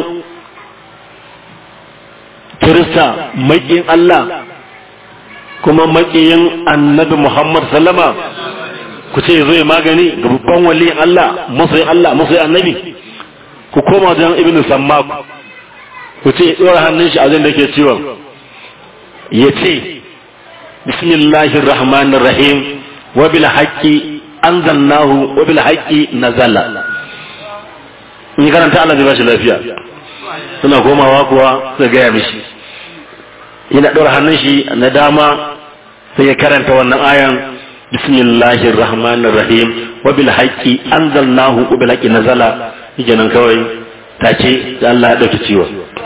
C: kirista maƙin Allah kuma maƙiyin annabi Muhammad sallama ku ce zo ya magani ga babban waliyin Allah masoyin Allah masoyin annabi ku koma wajen ibn sammaku ku ce ɗora hannun shi a zai da ke ciwon ya ce bismillahir rahmanir rahim wa bil haqqi anzalnahu wa bil haqqi nazala in karanta Allah zai bashi lafiya suna komawa kuwa sai gaya mishi yana ɗora hannun shi na dama sai ya karanta wannan ayan bismillahir rahmanir rahim wa bil haqqi anzalnahu wa bil haqqi nazala yake nan kawai take da Allah ya dauki ciwon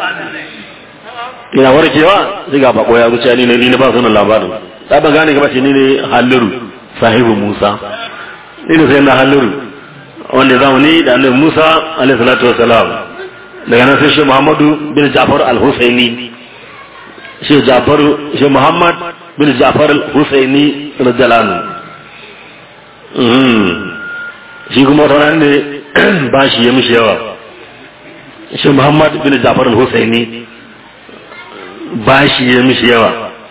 C: ina warkewa sai ga bako ya wuce ni ne ni ba sunan labarin da ba gane gaba ce ni ne halliru sahibu Musa ni ne sai na halliru wanda zamu ni da annabi Musa alaihi salatu wassalam daga nan sai shi Muhammadu bin Ja'far al-Husaini shi Ja'far shi Muhammad bin Ja'far al-Husaini radiyallahu anhu shi kuma wata ne ba shi ya mishi yawa shi Muhammad bin Ja'far al-Husaini bashi ya mishi yawa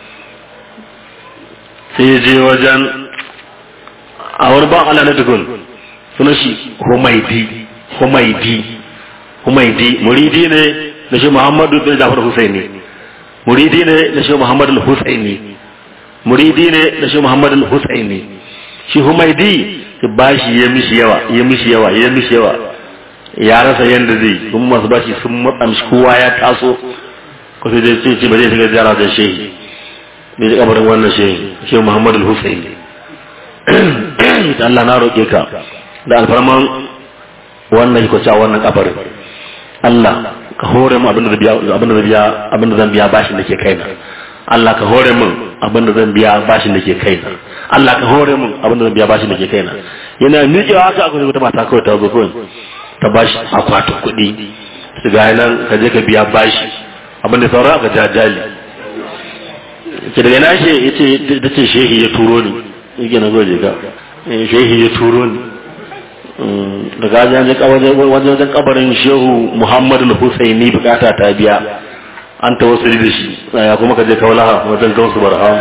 C: sai ya je wajen a wani ban Allah na dukun suna shi Humaidi Humaidi Humaidi muridi ne na shi Muhammadu bin Ja'far al-Husaini muridi ne na shi Muhammad al-Husaini muridi ne na shi Muhammad al-Husaini shi Humaidi bashi ya mishi yawa ya mishi yawa ya mishi yawa ya rasa yanda zai kuma masu bashi sun matsa mishi kowa ya taso ko sai dai ce ba zai shiga ziyara da shehi bai ji kabarin wannan shehi shehu Muhammadu Hussein Allah na roƙe ka da alfarman wannan ko cewa wannan kabarin Allah ka hore mu abinda zan biya abinda zan biya abinda zan biya bashin da ke kaina Allah ka hore min abinda zan biya bashin da ke kaina Allah ka hore min abinda zan biya bashin da ke kaina yana miƙewa haka akwai wata mata kawai ta zo kawai ta bashi akwatin kuɗi su ga nan ka je ka biya bashi abin da sauran aka jajali ke daga na shi ya ce ta ce shehi ya turo ni yake na goje ka shehi ya turo ni daga wajen wajen kabarin shehu muhammadu husaini bukata ta biya an ta wasu da shi ya kuma ka je kaulaha wajen gausu barham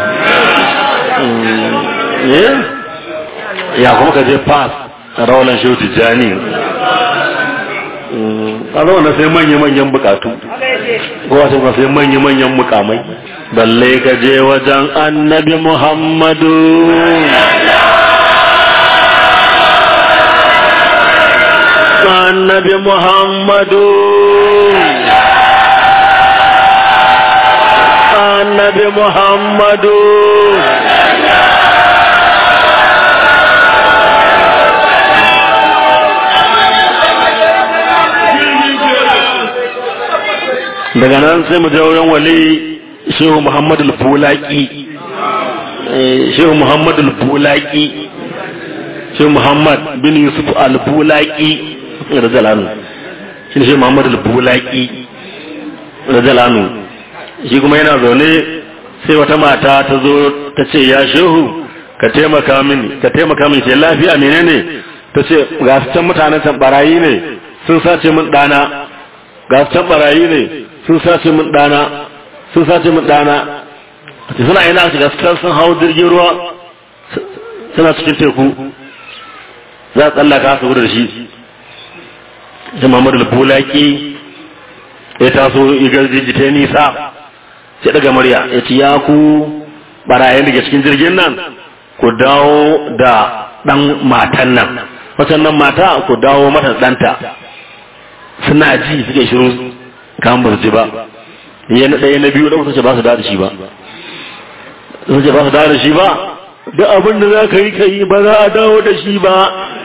C: ya kuma ka je fas a rawalan shehu tijjani a zaune sai manya-manyan bukatu ko wasu ba sai manya-manyan mukamai balle ka je wajen annabi muhammadu annabi muhammadu annabi muhammadu daga nan sai mu je wurin wali shehu muhammad al-bulaki shehu muhammad al-bulaki shehu muhammad bin yusuf al-bulaki radiyallahu shi ne shehu muhammad al-bulaki radiyallahu shi kuma yana zaune sai wata mata ta zo ta ce ya shehu ka taimaka mini ka taimaka mini sai lafiya menene ta ce ga su can mutanen can barayi ne sun sace min dana ga su can barayi ne sun sace min dana sun sace min dana suna ina su gaskar sun hau jirgin ruwa suna cikin teku za a tsallaka su da shi da mamadu bulaki ya taso igar jijjita nisa sai daga murya ya ci ya ku barayen daga cikin jirgin nan ku dawo da dan matan nan wacan nan mata ku dawo mata danta suna ji suke shiru kan ba su ji ba ya na ɗaya na biyu da ce ba su da shi ba sun ce ba su da shi ba duk abin da za ka yi ka yi ba za a dawo da shi ba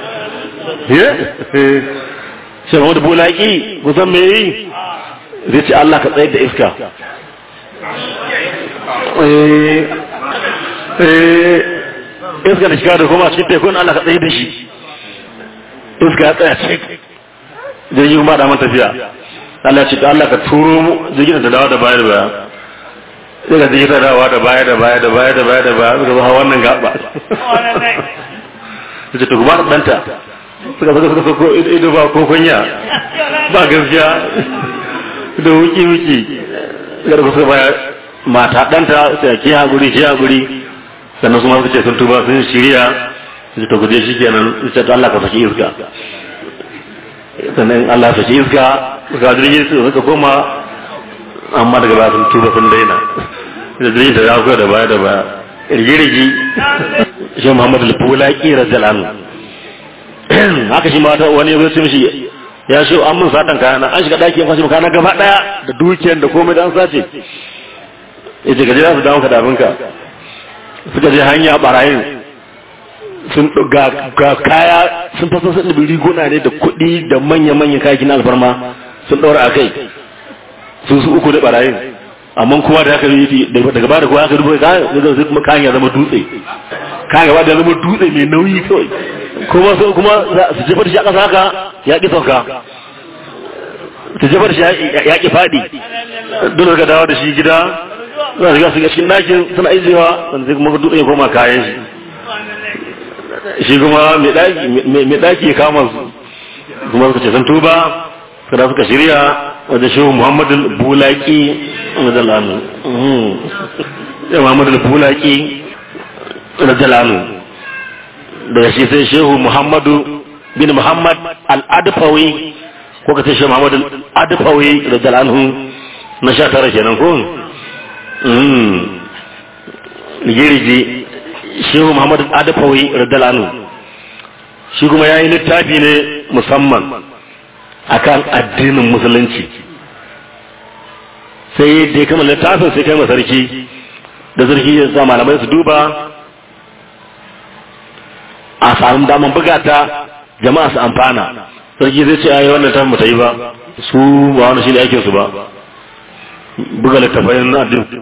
C: shi ma wata bulaki kusan me yi zai ce Allah ka tsayar da iska iska da shiga da kuma cikin tekun Allah ka tsayar da shi iska ya tsaya cik jirgin kuma da man tafiya Allah ce Allah ka turo mu jirgin da dawo da baya da baya sai ka jirgin da dawo da baya da baya da baya da baya da baya suka zo hawa wannan gaba suka ta kuma ɗanta suka suka suka ko ido ba ko kunya ba gaskiya da wuki wuki suka da suka baya mata ɗanta sai ki haƙuri ki haƙuri sannan su ma suka ce sun tuba sun shirya su ta guje shi kenan su ce to Allah ka saki iska sannan Allah saki iska suka jirgin su suka koma amma daga baya sun tuba sun daina da jirgin ta ya da baya da baya rigirigi shi Muhammadu al-Bulaki radiyallahu haka shi ma wani ya ce mishi ya shi an mun satan kayana an shiga daki an kwashe kayana gaba daya da dukiyar da komai da an sace yace ka je za su dawo ka da abinka suka je hanya barayin sun ga kaya sun fasa sun ɗabi riguna ne da kuɗi da manya-manya kayakin alfarma sun ɗaura a kai su su uku da barayin amma kuma da haka yi daga ba da kuma haka dubo ka zai kuma kayan ya zama dutse kayan gaba da zama dutse mai nauyi kawai kuma su kuma su jefar shi a ƙasa haka ya ƙi sauka su jefar shi ya ƙi faɗi dole ka dawo da shi gida za su ga su cikin ɗakin suna ijewa sannan sai kuma dutse ya koma kayan shi shi kuma mai ɗaki ya kama su kuma suka ce sun tuba kada suka shirya wadda shehu muhammadu bulaki rajalanu ya muhammadu bulaki rajalanu daga shi sai shehu muhammadu bin muhammad al'adafawi ko ka ce shehu muhammadu al'adafawi rajalanu na sha tara kenan ko girgi shehu muhammadu al'adafawi rajalanu shi kuma ya yi littafi ne musamman akan addinin musulunci sai da ya kama littafin sai kai ma sarki da sarki ya sa malamai su duba a samun daman bugata jama'a su amfana sarki zai ce ayi wannan tafi ta yi ba su ba wani shi ne aikinsu ba buga littafai na addinin